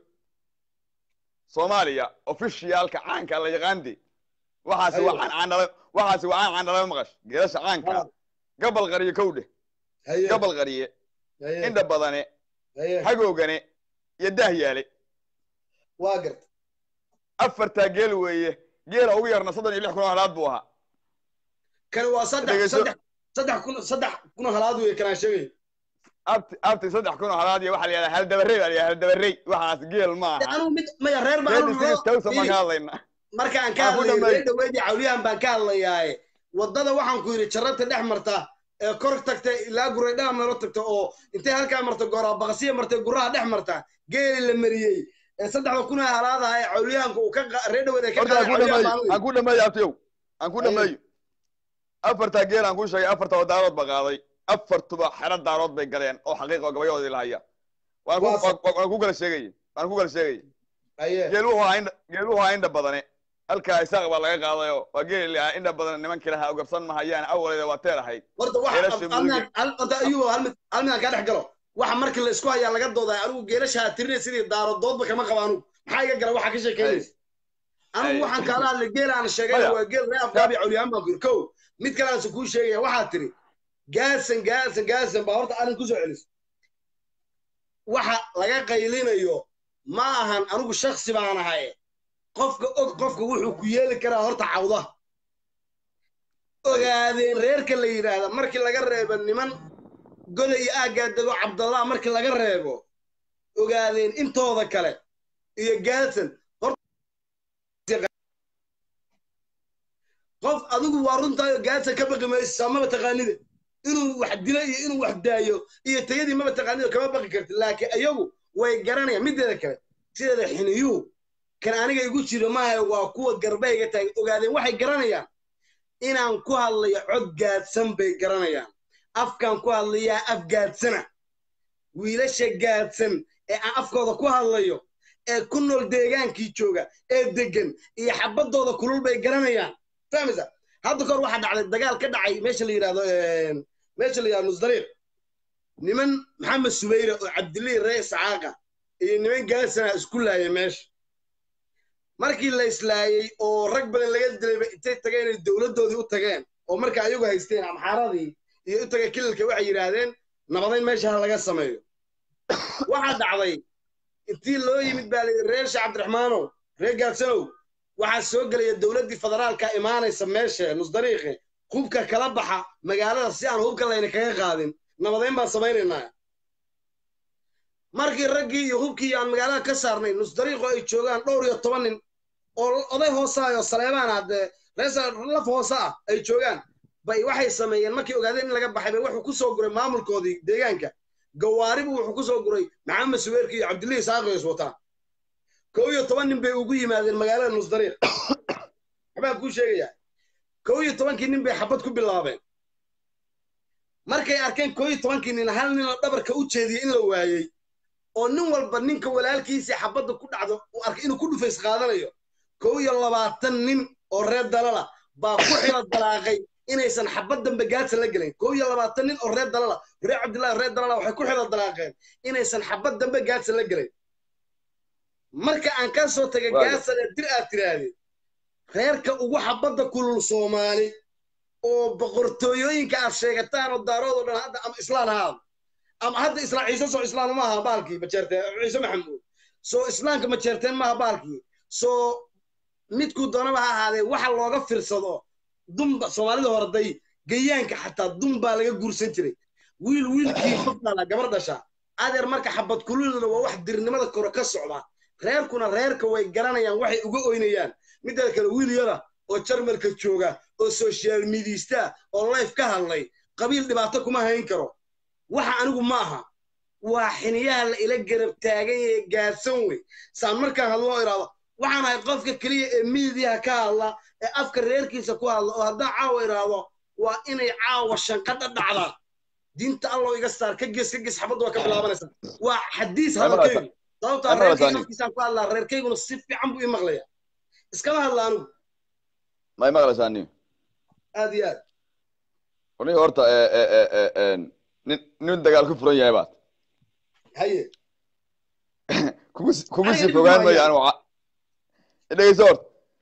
soomaaliya ofishiyaalka caanka la yaqaande waxaasi waa Aywa. caan caandhala waxaasi waa caan caandhala maqash geelasha caanka Ah. gabal qariye kowdhe haye gabal qariye haye indha badane haye hagoogane iyo daahyaale waa garta afartaa geel weeye geela ugu yarna soddon iyo lix kun oo halaad buu ahaa kani waa saddex Dhegeyso. saddex saddex kun saddex kun oo halaad weye kanaa sheegay abti abti saddex kun oo halaad iyo waxaa la yidhahdaa haldabarey baa la yidhahdaa haldabarey waxaas geel ma aha anigu mid maya reer baa geel anigu isiga tawsan baan fiiri. ka hadlaynaa marka aan ka Aan ku hadlayo dhammeey. reer dhaweydii cawliyahan baan ka hadlayaaye waddada waxaan ku yidhi jarrata dhex marta ee kor tagta ilaa guray dhaha meelo tagta oo intay halkaa marta gooraa baqasiya martay guraha dhex marta geeli la mariyey ee saddexda kun ee halaadaha ee cawliyahanka uu ka qa- reer dhaweyd ay ka horta aan qaaday ku cawliyahan dhameeyo baan aan ku dhameeyo abtiyow aan ku Haye. dhameeyo afartaa geel aan ku sheegay afartaba daarood ba qaaday afartuba xero daarood bay galeen oo xaqiiqa oo gabayahoodii lahaya waan ku Waa sa- waan- waan ku kala sheegaya waan ku kala sheegaya aye geel wuxuu ahaa indha geel wuxuu ahaa indha badane halkaa isaaq baa laga qaadayoo waa geeli lahaa indha badan nimankii lahaa ugarsan mahayaan awaleeda waa teer ahayd horta Geelasha waxa mudug. almian al- horta ayuu hal mid hal mid aan kaa dhex galo waxa markii la isku hayaa laga doodaa anigu geelashaa tirinay sidii daaro doodba kama qaba anigu maxaa iga gala waxa ka sheekeynaysa anigu Haye. waxaan kaala hadlay geel aan sheegay Maya. waa geel reer afgaabi cawliyaan baan ku yiri kow mid kale aan kuu sheegaya waxaa tiri gaasan gaasan gaasan baa horta arrin kusoo celis waxa laga qaylinayo ma ahan anigu shaksi baan ahay qofka og qofka wuxuu ku yeeli karaa horta cawda ogaadeen reerka la yidhaahda markii laga reebo niman goda iyo aaggaa dego cabdallah markii laga reebo ogaadeen intooda kale iyo gaasan qof adigu waa runtaayo gaadsan ka baqi maysa maba taqaanida inuu wax dilo iyo inuu wax daayo iyo tayadii maba taqaanida kama baqi karti laakiin ayagu way garanayaan mideeda kale sideeda xiniyuhu kan aniga igu jiro maaha waa kuwa garbayga taagay ogaadeen waxay garanayaan inaan ku hadlayo cod gaadsan bay garanayaan afkaan ku hadlayaa af gaadsana wiilasha gaadsan ee aan afkooda ku hadlayo ee ku nool deegaankii jooga ee degan iyo xabadooda kulul bay garanayaan fahmaysa hadda kahor waxaa dhacday dagaal ka dhacay meesha la yidhahdo meesha la yidhahdo musdariiq niman maxamed subayre oo cabdilii ree iscaaqa iyo niman gaasana isku laayay meesha markii la islaayey oo rag badan laga dilayba intay tageen inay dowladdoodii u tageen oo marka ayagu haysteen amxaaradii iyo u tagay kililka waxay yidhaahdeen nabadayn meesha ha laga sameeyo waxaa dhacday intii loo yimid baa layidhi reer sheekh cabdiraxmaanow reer gaadsanow waxaa soo gelaya dowladdii federaalka imaanaysa meesha nusdariiqe hubka kala baxa magaalada si aan hubka layna kaga qaadin nabadayn baan samaynaynaa markii raggii iyo hubkii aan magaalada ka saarnay nusdariiqo ay joogaan dhowr iyo toban nin oo oday hoosaayo saleebaan haddee rees laf hoose ah ay joogaan bay waxay sameeyeen markii ogaadeen in laga baxay bay wuxuu ku soo guray maamulkoodii deegaanka gawaaribu wuxuu ku soo guray maxamed suweerki iyo cabdillihi saaqo is wataan kow iyo toban nin bay ugu yimaadeen magaalada nusdariiq waxbaan kuu sheegayaa kow iyo tobankii nin bay xabad ku bilaabeen markay arkeen kow iyo tobankii nin hal nin oo dhabarka u jeediyey in la waayey oo nin walba ninka walaalkiisii xabadda ku dhacdo uu arkay inuu ku dhufays qaadanayo kow iyo labaatan nin oo reer dalala baa ku xilo dalaaqay inaysan xabad dambe gaadsan la gelayn kow iyo labaatan nin oo reer dalala reer cabdillahi reer dalala waxay ku xilo dalaaqeen inaysan xabad dambe gaadsan la gelayn marka aan ka soo tagay gaadsan ee dir aad tirahdeen reerka ugu xabadda kulul soomaali oo boqortooyooyinka aad sheegataan oo daarood oo dhan hadda ama islaan ahaado ama hadda islaan ciise soo islaan ma aha baalkii majeerteen ciise maxamuud soo islaamka majeerteen maaha baalkii soo midkuu doonaba ha ahaadee waxa looga fiirsado dumba soomaalida horday gayaanka xataa dum baa laga guursan jiray wiil wiilkii qofdhala gabar dhasha adeer marka xabad kululna waa wax dirnimada kore ka socda reerkuna reerka way garanayaan waxay uga oynayaan mideeda kale wiil yara oo jarmalka jooga oo social mediista oo life ka hadlay qabiil dhibaato kuma hayn karo waxa anigu ma aha waa xiniyaha la ila garab taagan yahe gaadsan wey saan markaan hadlo oo idhaahdo waxaan ahay qofka keliya ee miidiyaha ka hadla ee afka reerkiisa ku hadla oo haddaan caawa idhaahdo waa inay caawa shanqadha dhacdaan diinta allow iga saar ka ges ka ges xabadda waa ka bilaabanaysaa waa xadiis hadalkaygu sababtaa Ama reerkayga rasaani. afkiisaan ku hadlaa reerkayguna si fiican buu ii maqlaya iskama hadla anigu may maqlaysaa nin aad iyo aad aniga horta ee, ee, ee, ee, ee, nin nin dagaal ku furan yahay baad haye kugu si- kugu Ay, sii ilmu fogaan mayo haya. anigu ca- dhegeyso horta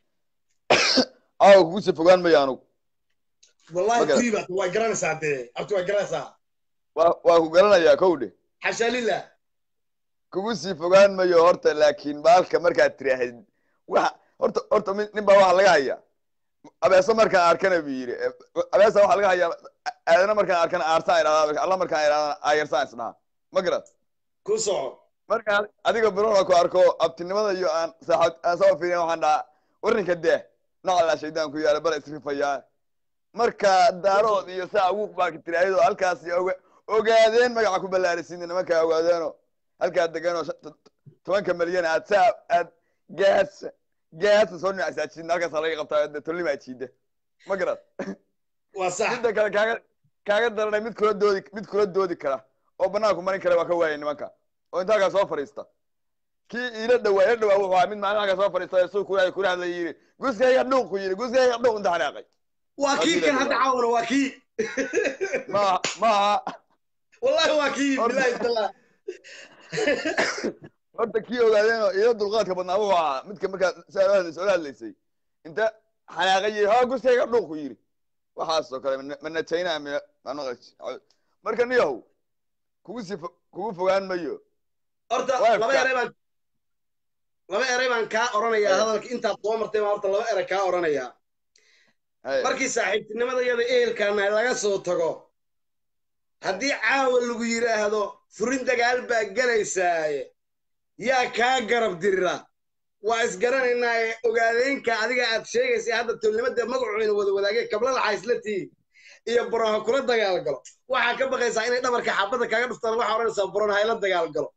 caawa kugu sii fogaan mayo anigu wallahi Ma garan. tiibat waa garanaysaa dee abti waa garanaysaa waa waa ku garanayaa kowdhe xashaa lilah kugu sii fogaan mayo horta laakiin baalka markaad tiraahid waxa horta horta mid- nin baa waxa laga hayaa abeeso markaan arkana buu yidhi Eh, abeesa waxa laga hayaa aadana markaan arkana aarsaan idhahdaa alla markaan idhahdaa aayarsaan isdhaha ma garat ku soco markaan adiga birona ku arko abtinimada iyo aan saaxib aan soo fiirin waxaan dhahaa warninka dee nacalaa shaydaan ku yaala bala isrifayaa marka daarood iyo saa ugu baaki tiraahdo halkaas iyo oga- ogaadeen magaca ku ballaarisiin nimankaa ogaadeeno halkaa deganoo shan- to- to- tobanka malyan aad saa aad gaasa gaasa soo dhinacsaajiin halkaasa laga qabtaa dee tollimaa jiida ma garat waa sax midda kale kaaga kaaga daranay mid kula doodi mid kula doodi kara oo banaanku marin kara waa ka waayay nimanka oo inta halkaa soo fadhiista kii iila dhawaa ila dhawaa wuxuu ahaa mid maalin halkaa soo fadhiista ee suu kula kula hadlay yidhi guskayga dhuuq ku yidhi guskayga dhuuq inta xanaaqay waa kii kan hadda caawana waa kii ma maaha wallahi waa kii Horta- bilahi tallah horta kii ogaadeenoo iila dulqaadka badnaa wuxuu ahaa midka markaa saa ola hadlaysay ola hadlaysay inta xanaaqay yidhi ha guskayga dhuuq ku yidhi waxaasoo kale mana- mana china mina mana marka niyahow kugu sii fo- kugu fogaan mayo horta Waa laba ka- eray baan laba eray baan kaa oranayaa Ee. hadalka intaad soo martay baan horta laba eray kaa oranayaa Hey. markii saaxiibtinimada iyada ehelkaana laga soo tago haddii caawa lagu yidhaahdo furin dagaal baa gelaysaaye yaa kaa garab dirira waa isgaranaynaa ee ogaadeenka adiga aad sheegaysay hadda tolnimada magacuina wada wadaagee kabla laxa isla tihi iyo buron ha kula dagaal galo waxaa ka baqaysaa inay dhabarka xaabadda kaaga dhuftaan waxaa odhanaysaa buron ha ila dagaal galo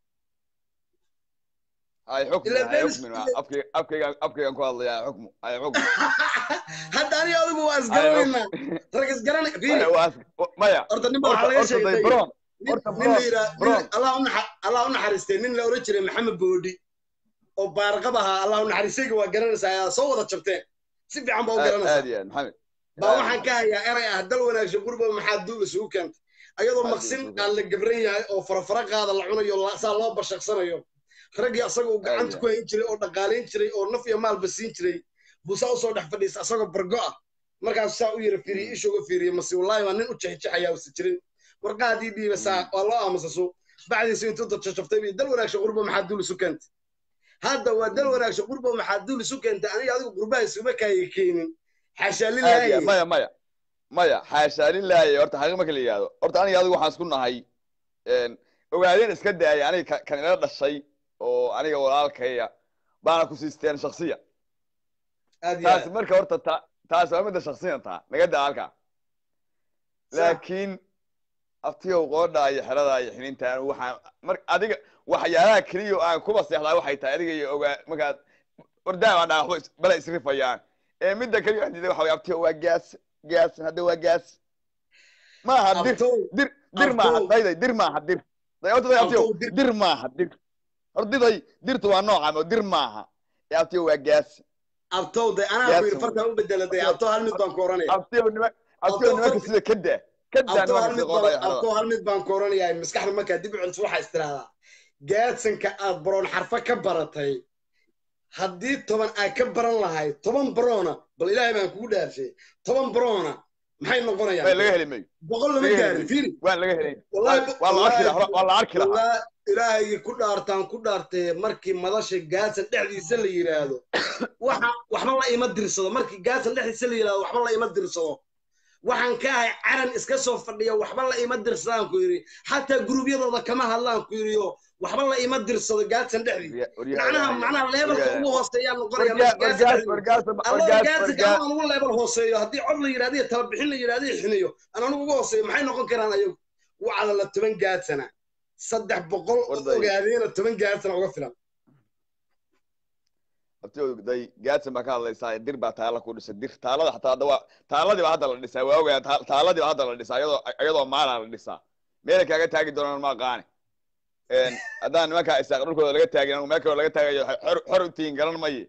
ay xukmi Ila ay Dennis- xukmi afkayga afkayga afkaygan ku hadlaya ay xukmu ay xukmu hadda aniga adigu waa isgaranaynaa rag isgarana fiiri Maya, waa- maya horta ninba horta waxaa laga horta day sheegay bron nin horta nin la bron yidhaa bron allah u naxa- allah u naxariistay nin la oran jiray maxamed boodhi oo baarqab ahaa allah u naxariistayga waa garanaysaa ayaa soo wada jabteen si fiican baa u aad garanaysaa aad iyo aad maxamed baa waxaan ka hayaa eray ah dal wanaagsan gurba maxaa duul isugu keentay ayadoo Maxaa maqsin duul isugu aan la gabran yahay oo farafara qaada la cunayo la- saa loo bashaqsanayo raggii asaga uu gacanta Aad ku hayn jiray oo dhaqaalayn jiray oo naf iyo maalba siin jiray buu saa usoo dhex fadhiista asagoo bargo ah markaas saa u yara fiiriye ishooga fiiriye mase wallaahi waa nin u jexjexayaa usa jirin warqaadii dhiiba saa waa loo aamusa suu bacdiisa intuu dadjajabtay bay dal wanaagsan qurba maxaa duul isu keentay hadda waa dal wanaagsan qurba maxaa duul isu keentay aniga adigu qurbaha isuma kaaya keenin xaashaa aad iyo aad lilaahi maya maya maya xaashaa lilaahi horta xaqiiq marka la yidhaahdo horta aniga adigu waxaan isku nahay een, ogaadeen iska daaya aniga ka- kan ila dhashay oo aniga walaalkaya baana ku siisteen shaksiya aad iyo taasi aad marka horta ta taasi waa midda shaksiyan taa naga daa halkaa laakiin aftiyow qoodhaa iyo xeradaa iyo xinintaan waxaan mar adiga waxyaalaha keliya oo aan kuba seexdaa waxay tahay adiga iyo ogaa markaad ordaa dhaa waxba is- bala isrifayaan ee midda keliya aan diiday waxa way aftiyow waa gaas gaas hadda waa gaas maaha dir abtow dir dir maaha Abtow. dayday dir maaha dir day horta day aftiyow Abtow, dir- dir maaha dir horta diday dirtu waa nooca oo dir maaha ee aftiyow waa gaas abtow de anaa Yes. ku yidhi fartaa u bedeladay abtow hal mid baan ku oranaya aftiyow nima aftiyow Abtow, nimanka farta- sida kada kada abtow hal nimanka mid sida qoodhaa iyo baan xerada abtow hal mid baan ku oranayaa maskaxda markaa dib u celiso waxaa istiraahdaa gaadsanka aad baroon xarfo ka baratay haddii toban ay ka baran lahayd toban baroona bal ilaahay baan kugu dhaarshay toban baroona maxay Bay laga noqonayaan heli mayo boqol lama laga heli gaarin mayo. fiiri waan laga helay Wallahi- waa la arki lahaa wallahi- waa la arki lahaa Walaa- ilaahaygi ku dhaartaan ku dhaartee markii madasha gaasan dhexdiisa la yidhaahdo waxa waxba la ima dirsado markii gaasan dhexdiisa la yidhaahdo waxba la ima dirsado waxaan ka ahay caran iska soo fadhiya waxba la ima dirsadaan ku yidhi xataa gurubyadooda kama hadlaan ku yidhi oo waxba la ima dirsado gaasan dhexdiisa macnaha macnaha leebelka ugu hooseeyaa noqonaya markii gaasan dhexdiisa alloo gaasika aan ugu leebel hooseeyo haddii cod la yidhahdo iyo talabixin la yidhahdo iyo xiniyo aan anugu ugu hooseeyo maxay noqon karaan ayagu wacda la toban gaadsana saddex boqol oo Warday. ogaadeena toban gaadsana uga filan day gaadsan baa ka hadlaysaa dir baa taala ku dhisay dir taalada xataa hadda waa taaladii baa hadda la dhisaa waa ogaa taaladii baa hadda la dhisaa iyadoo iyadoo maalaa la dhisaa meelay kaaga taagi doonaan ma aqaane haddaan nimankaa isaaq dhulkooda laga taagin anigu meel kaloo laga taagayo xor xor u tihiin garan maye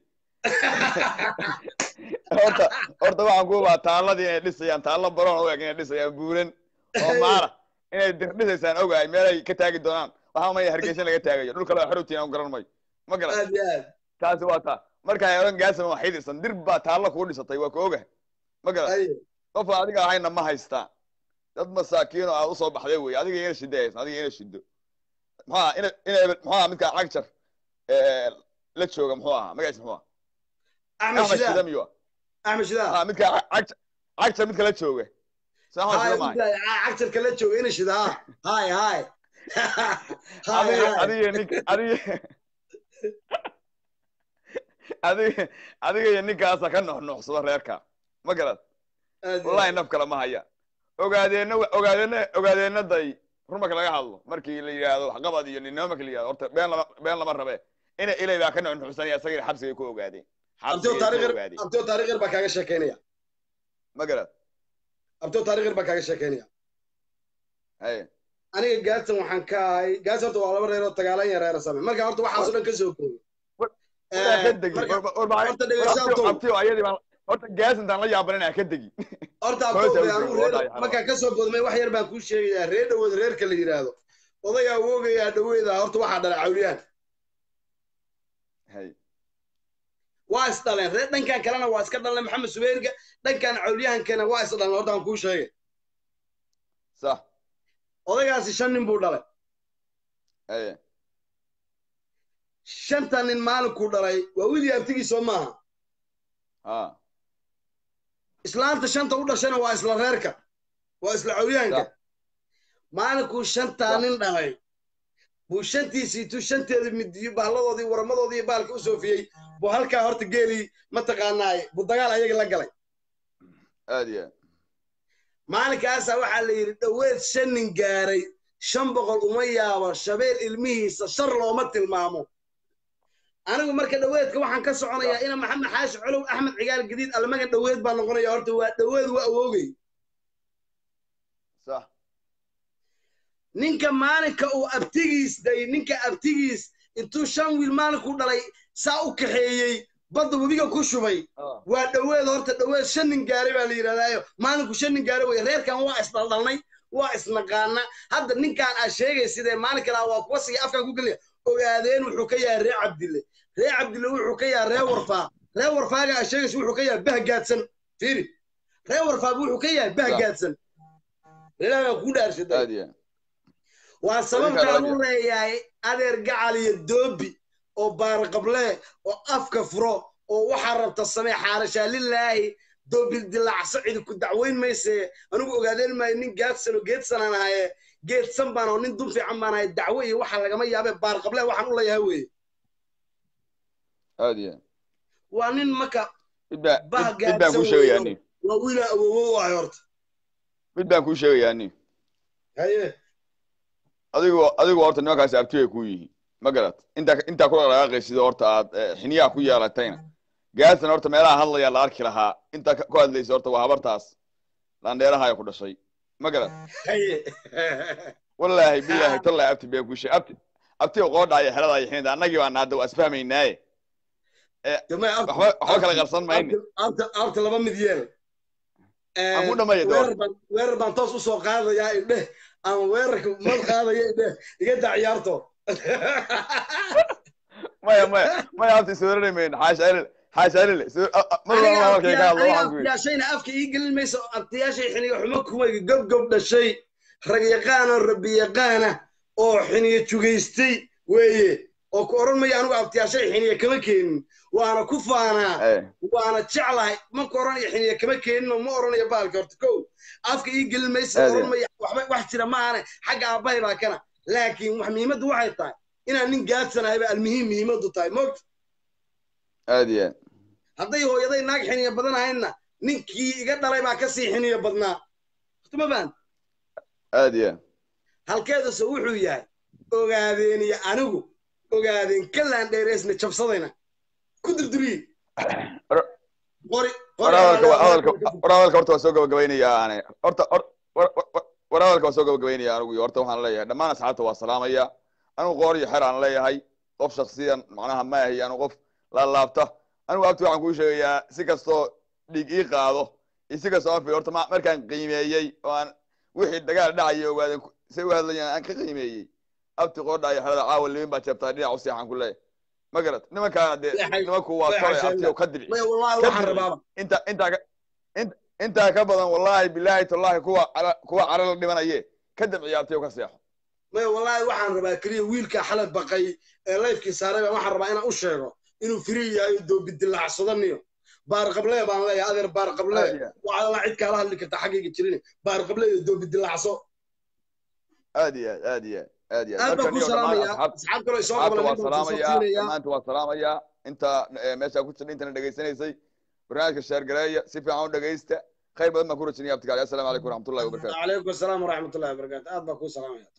horta horta waxaan ku baa taaladii inay dhisayaan taalo baroon u eg inay dhisayaan buuran oo maala inay dir dhisaysaan ogahay meelay ka taagi doonaan waxaa maya hargeysa laga taagayo dhul kale xor u tihiin anigu garan mayo ma garan aad iyo aad taasi waa taa markaa oran gaasama waxay dhisan dir baa taallo kuu dhisatay waa ku ogahay ma garan ay qof adiga ahayna ma haystaan dad masaakiino aad usoo baxday wey adiga ina shida haysan adiga ina shido muxuu aha ina ina muxuu aha midka cagjar la jooga muxuu ahaa magaciisa muxuu aha axmed axmed shida shidaa miyu axmed shidaa ah midka cagjar cagjar midka la jooga sa axmed hay shida maahay cagtarka la jooga ina shidaa hay hay hay adiga hay adiga nin adiga adiga adiga iyo ninkaasa ka nuxnuxsado reerka ma garad aad iyo wallahi aad. naf kale ma haya ogaadeena ogaadeena ogaadeenaday run marka laga hadlo markii la yidhaahdo waxqabad iyo ninimo marka la yidhahdo horta been lama been lama rabe ina ilay baa ka nuxnuxsanaya isagii xabsigay ku ogaadeen abtio xabsigay ku taariikh ogaadeen abtio taariikh yar baa kaaga sheekeynaya ma garad abtio taariikh yar baa kaaga sheekeynaya hay aniga gaadsan waxaan ka ahay gaadsan horta waa laba reer oo tagaalan yar reer same marka horta waxaasoo dhan ka soo koobi wadaa ka degi marka- war horta dhegeysaantow. abtiyo ayadii baan horta gaasintaan la yaabanin aan ka degi horta Hoosta abtio u anigu joogo, reer wallahi markaan ka soo boodmay wax yar baan kuu sheegayaa reer dhawood reerka la yidhaahdo odagaa woogayaa dhaweeda horta waxaa dhalay cawliyaan hay waa is dhaleen reer dhankan kalena waa iska dhaleen maxamed subeyrga dhankan cawliyahankana waa is dhaleen horta aan kuu sheegay sax odaygaasi shan nin buu dhalay hay shanta nin maalinkuu dhalay waa wiilii abtigiisoo maaha ha islaanta shanta u dhashana waa isla reerka waa isla cawliyahanka Sax. maalinkuu shantaa Sax. nin dhalay buu shantiisiitu shanteeda midiyo bahladoodii waramadoodii iyo baalka u soofiyey buu halkaa horta geelii mataqaanaay buu dagaal ayaga la galay aad iyo aad maalinkaasaa waxaa la yidhi dhoweed shan nin gaaray shan boqol uma yaabo shabeel ilmihiisa shar looma tilmaamo anigu marka dhoweedka waxaan ka soconayaa ina maxamed xaashi colow axmed cigaal gadiid almagan dhoweed baa noqonaya horta waa dhoweed waa awoogay sax ninka maalinka uu abtigiis day ninka abtigiis intuu shan wiil maalinkuu dhalay saa u kaxeeyey badda webiga ku shubay Ah, waa dhoweed horta dhoweed shan nin gaaray baa la yidhahdaayo maalinku shan nin gaaray wey reerkan waa isdhaldhalnay waa isnaqaana hadda ninkaan aa sheegay sidee maalin kalaa waa kuwa siga afkan ku geliya ogaadeen wuxuu ka yahay ree cabdille ree cabdille wuxuu ka yahay ree warfaa ree warfaaga aa sheegaysa wuxuu ka yahay bahgaadsan fiiri ree warfaaba wuxuu ka yahay bahgaadsan ilaahay baan kuu dhaarshaday aad iyo aad waa sababtaan raja. u leeyahay adeer gacal iyo doobi oo baarqablee oo afka furo oo waxaa rabta samee xaarashaa lilaahi doobil dilacso cidi ku dacweyn mayse anigu ogaadeen maayo nin gaadsan oo geedsanaan ahaye geedsan baan oo nin dun fiican baan ahay dacwo iyo waxa lagama yaabe baarqablee waxaan u leeyahay weye aad iyo aad waa nin marka mid baa Bah mid- mid baan kuu gaadsan sheegayaa weeyo. nin waa wiilaa awoowo u ahay horta mid baan kuu sheegayaa nin haye adigu adigu horta nimankaasi abtibay ku yihiin ma garat intaa intaa ku dhaqaaqaysid horta aad eh, xiniyaha ku yeelatayna gaadsan horta meelaha hadlaya la arki lahaa intaa ka- ku hadlaysa horta waa habartaas laandheeraha ku dhashay ma garat haye wallaahi bilaahi tallahi abti been ku sheeg abti abti qoodhaayo xeradaayo xinida annagii baan naada waa isfahmaynaaye Jamay, abta- waxba waxba kala qarsan mayne abta- abta abta laba mid yeel aan ku dhamaya weerar door baan weerar baan toos usoo qaadayaa idheh ama weerarka mal qaadaya idheh iga daa ciyaarto maya maya maya abti sooranay mayno xaasha elil xaasha elil mar walba halkay ka hadlo waxaan ku yidhi abtiyaashayna afka ii gelin mayso abtiyaashay xiniyo xumo kumayga gobgob dhashay rag yaqaana rabbi yaqaana oo xiniyo jugaystay weeye oo ku odhan maya anigu abtiyaashay xiniyo kama keenin waana ku faanaa Eh, waana jeclahay ma ku odhanayo xiniyo kama keenin oo ma odhanayo baalka horta kow afka ii gelin mayso Aad odhan iyo. maya waxba wax jira ma ahane xagga aabbahay baa kana laakiin wax muhiimaddu waxay tahay inaan nin gaadsanahayba almuhiim muhiimaddu tahay moogta aad iyo aad hadday hooyaday naag xiniyo badan ahaydna ninkii iga dhalay baa kasii xiniyo badnaa ma baan aad iyo aad halkeeduse wuxuu yahay ogaadeen iyo anigu ogaadeen ka laandheereysna jabsadayna ku durduriye War- qori war hadalka waa- hadalka war hadalka horta waa soo gabagabaynayaa ane horta hor- war- war- war hadalka waa soo gabagabaynaya anigu iyo horta waxaan leeyahay dhammaan asxaabta waa salaamaya anigu qoor iyo xer aan leeyahay qof shaksiyan macnaha ma ahi anigu qof laalaabta anigu abti waxaan kuu sheegayaa si kastoo dhiig ii qaado iyo si kastoo aan fi horta ma- markaan qiimeeyey oo aan wixii dagaal dhacaya ogaadeen ku- say u hadlayaan aan ka qiimeeyey abti qoodha iyo xerada caawa limin baa jeebtaa dhinac u seexan ku leeyahay ma garat nimankaana dee Seexay- nimanku waa seexay tolay abti sheegna. oo ka dibi maya wallahi Ka waxaan dibi. rabaaba inta intaa ka in- intaa ka badan wallahi bilahi tallahi kuwa cala- kuwa calo la dhimanaye ka dabciya abtiyo ka seexo maya wallahi waxaan rabaa keliya wiilka xalay baqay ee layfkii saaray baan waxaan rabaa inaan u sheego inuu firi yahay oo doobidilaacsadaniyo baar qablee baan leeyahay adeer baar qablee Aad iyo aad. waxaa alla cid kaala hadli karta xaggayga jirin baar qablee iyo doobidilaacso aad iyo aad aad iyo aad aad iyo aad baan Marka ku niyo dhammaan salaamaya asxaab- asxaab kaloo isoo asxaabta qaban waa intaan soo salaamaya siinaya dhammaanta waa salaamaya inta eh, meesha ku jirta intana dhegaysanaysay barnaamijka sheergareeya si fiican u dhegaysta khayr badan baan ku rajinaya abtikaali assalaamu calaykum waraxmatullahi wabarakatu عليكم السلام ورحمة الله وبركاته أهلا بكم سلام يا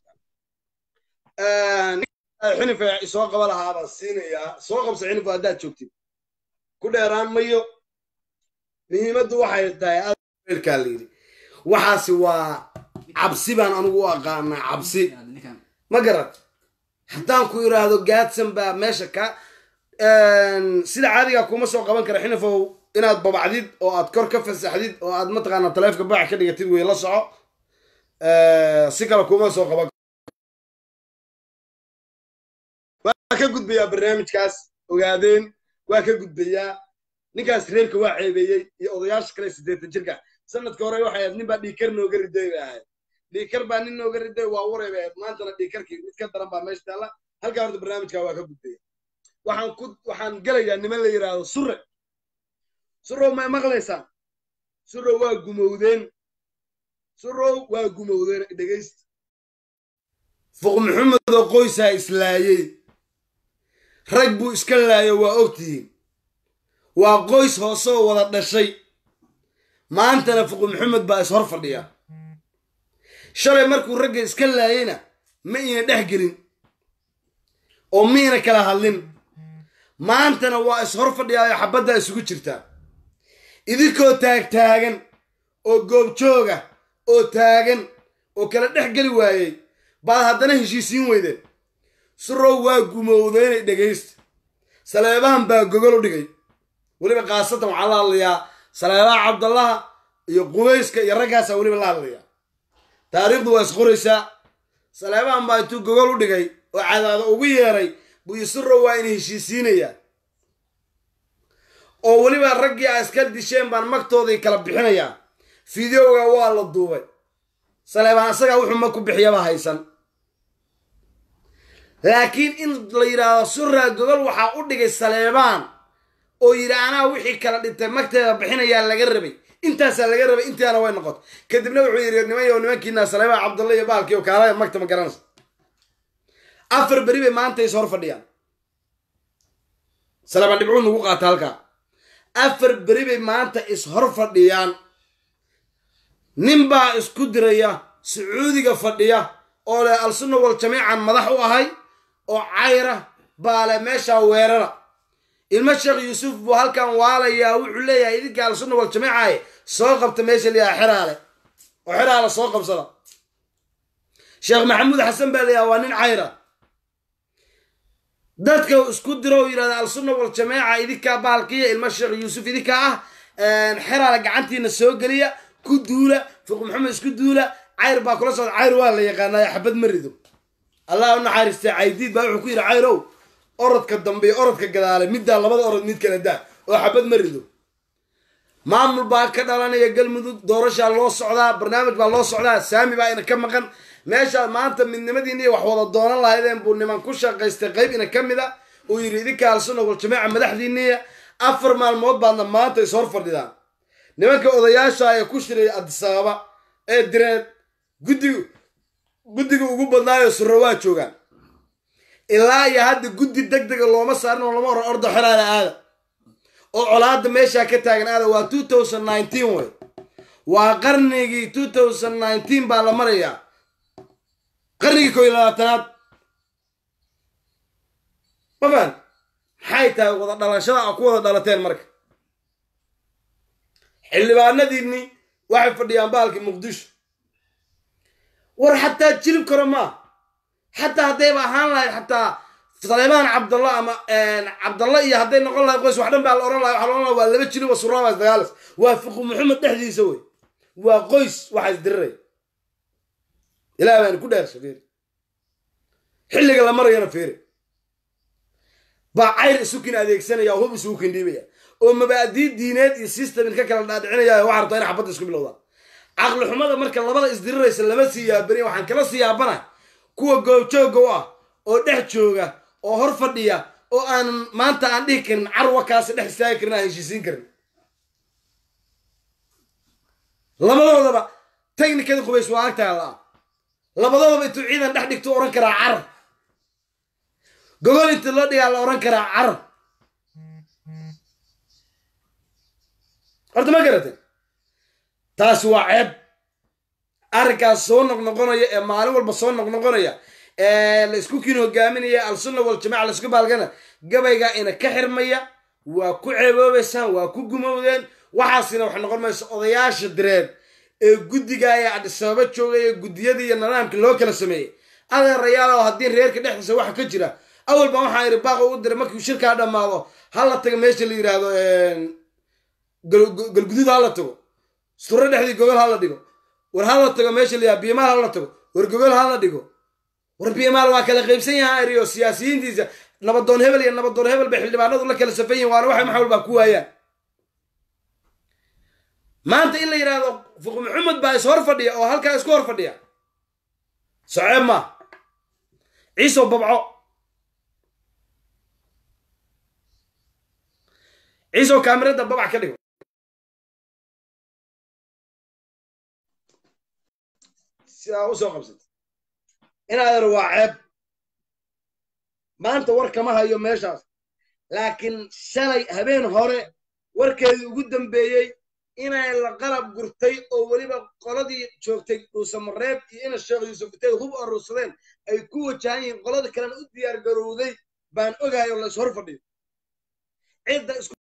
xinif soo qaba lahaa baan siinayaa soo qabsa xinif haddaad joogtid ku dheeraan mayo muhiimaddu waxay tahay aadkaa la yidhi waxaasi waa cabsi baan anigu u aqaanaa cabsi ninkan ma garat haddaan ku idhaahdo gaadsan baa meesha ka sida caadiga kuma soo qaban kara xinifow inaad babacdid oo aad kor ka fasaxdid oo aad mataqaanaa taleefka bac ka dhigatid wey la soco si kale kuma soo qaban waa ka gudbayaa barnaamijkaas ogaadeen waa ka gudbayaa ninkaas reerka waa ceebeeyey iyo odayaasha kale siddeetan jirka sanadka hore waxay ahayd nin baa dhiikar nooga riday bay ahayd dhiikar baa nin nooga riday waa waray bay ahayd maantana dhiikarkii mid ka daran baa meesha taalla halkaa horta barnaamijka waa ka gudbaya waxaan ku waxaan gelayaa niman la yidhaahdo surre surrow may maqlaysaa surrow waa gumowdeen surrow waa gumowdeen dhegaysta fuq maxamed oo qoysaa islaayey rag buu iska laayo waa ogtihiin waa qoys hoosoo wada dhashay maantana fuqu maxamed baa is hor fadhiya shalay markuu ragga iska laayeyna ma ina dhex gelin oo miina kala hadlin maantana waa is hor fadhiyaayo xabaddaa isugu jirtaa idinkoo taagtaagan oo goobjooga oo taagan oo kala dhex geli waayey baad haddana heshiisiin weydeen surow waa gumowdeynay dhegaysta saleebahan baa gogol u dhigay weliba khaasatan waxaa la hadlayaa saleebaha cabdallaha iyo qubayska iyo raggaasaa weliba la hadlayaa taariikhdu waa isqoraysaa saleebahan baa intuu gogol u dhigay oo cadaado ugu yeeray buu isurow waa ina heshiisiinayaa oo weliba raggii a iska disheen baan magtoodii kala bixinayaa fideoga waa la duubay saleebaan asagaa wuxuu mag ku bixiyaba haysan laakiin in la yidhaahdo suraa gogol waxaa u dhigay saleebaan oo yidhi anaa wixii kala dhintay magteeda bixinayaa laga rabay intaasaa laga rabay intaana way noqoto kadibna wuxuu yidhi niman yo nimankiina saleebaan cabdulla iyo baalkii oo kaalaya magta ma garanaysa afar beri bay maanta is hor fadhiyaan saleebaan dhibcuu nagu qaata halkaa afar beri bay maanta is hor fadhiyaan nin baa isku diraya sacuudiga fadhiya oo leh al-sunna wal jamiican madax u ahay oo cayra baa leh meeshaa weerara ilmo sheekh yuusuf buu halkan waalayaa wuxuu leeyahay idinka al-sunna wal jamiicaye soo qabta meesha layaha xeraale oo xeraale soo qabsada sheekh maxamuud xasan baa layaha waa nin cayra dadka isku diro oo yidhahda al-sunna wal jamiica idinkaa baalkiya ilmo sheekh yuusuf idinkaa ah xeraale gacantiina soo geliya ku duula fuq maxamed isku duula cayr baa kula socda cayr waa la yaqaanaa xabad ma rido allah u naxariistay caydiid baa wuxuu ku yidhi cayrow orodka dambe iyo orodka gadaale middaa labada orod mid kala daa oo xabad ma rido maamul baa ka dhalanaya galmudug doorashaa loo socdaa barnaamij baa loo socdaa saami baa ina ka maqan meeshaa maanta midnimadiina iyo wax wada doonan lahaydeen buu niman ku shaqaystay qayb ina ka mid a uu yidhi idinka alsunna waljamaaca madaxdiiniya afar maalmood baadna maanta is hor fadhidaan nimanka odayaasha ee ku shiray adisababa ee direed guddiga guddiga ugu badnaayo surro waa joogaan ilaa iyo hadda guddi deg dega looma saarin oo lama oran ordo xeraada aada oo colaada meeshaa ka taagan aada waa two thousand nineteen wey waa qarnigii two thousand nineteen baa la marayaa qarnigii koo iyo labaatanaad ma fahan maxay tahay wada dhalashada a ku wada dhalateen marka xildhibaanadiinni waxay fadhiyaan baalkii muqdisho war xataa jilib karo maa xataa haddayba ahaan lahayd xataa saleemaan cabdalla ama cabdalla iyo hadday noqon lahayd qoys wax dhan baa la ohan lahay waxa la ohan laha waa laba jilib oo suraabaas dagaalas waa fiqu maxamed dhexdiisa wey waa qoys waxaa isdiriraya ilaah baan ku dheersha fiiri xilliga la marayana fiiri baa cayr isukin adeegsanaya oo hub isugu kindhiibaya oo mabaadii diineed iyo systemin ka kala dhaadhicinaya waxa rabtaa inay xabadda isku bilowdaan caqli xumada marka labada isdiriraysa lama sii yaabaniya waxaan kala sii yaabana kuwa goobjooga u ah oo dhex jooga oo hor fadhiya oo aanan maanta aan dhihi karin carwa kaasi dhex istaagi karin aan heshiisiin karin labadoodaba technikada qubays waa agtaha la-a labadoodaba intuu ciidan dhex dhigtuu odhan karaa carar gogol intii loo dhigaa la odhan karaa carar horta ma garatay taasi waa ceeb arrinkaas soo noqnoqonaya ee maalin walba soo noqnoqonaya ee la isku kiin hogaaminaya al-sunna waljamaca la isku baalgana gabayga ina ka xirmaya waa ku ceeboobaysaan waa ku gumowdeen waxaasina wax noqon mayso odayaasha direed ee guddiga ee adhisababa joogay ee guddiyadii iyo nidaamka loo kala sameeyey adeerayaal oo haddii reerka dhexdiisa waxa ka jira awal baan waxaa idhi baaqo u diray markii shirkaa dhammaado ha la tago meesha la yidhaahdo galguduud ha la tago suro dhexdii gogol ha la dhigo war ha la tago meesha la yidhahdo biimaal ha la tago war gogol ha la dhigo war biimaal waa kala qaybsan yahaa eriyo siyaasiyiintiisa nabadoon hebel iyo nabadoon hebel bay xildhibaanadu la kala safan yihin waana waxay maxawl baa ku waayaan maanta in la yidhaahdo fuq maxamed baa is hor fadhiya oo halkaa isku hor fadhiya soceeb maa ciiso babco ciiso kaamirada babac ka dhigo sidaa usoo qabsata inaadan waa ceeb maanta war kama hayo meeshaas laakiin shalay habeen hore warkeedii ugu dambeeyey inay la qalab gurtay oo weliba qoladii joogtay dhuusamareeb iyo ina sheekh yuusuf intay hub aruursadeen ay ku wajahan yihiin qolada kalena u diyaar garowday baan ogahay oo la is hor fadhiyo cidda isku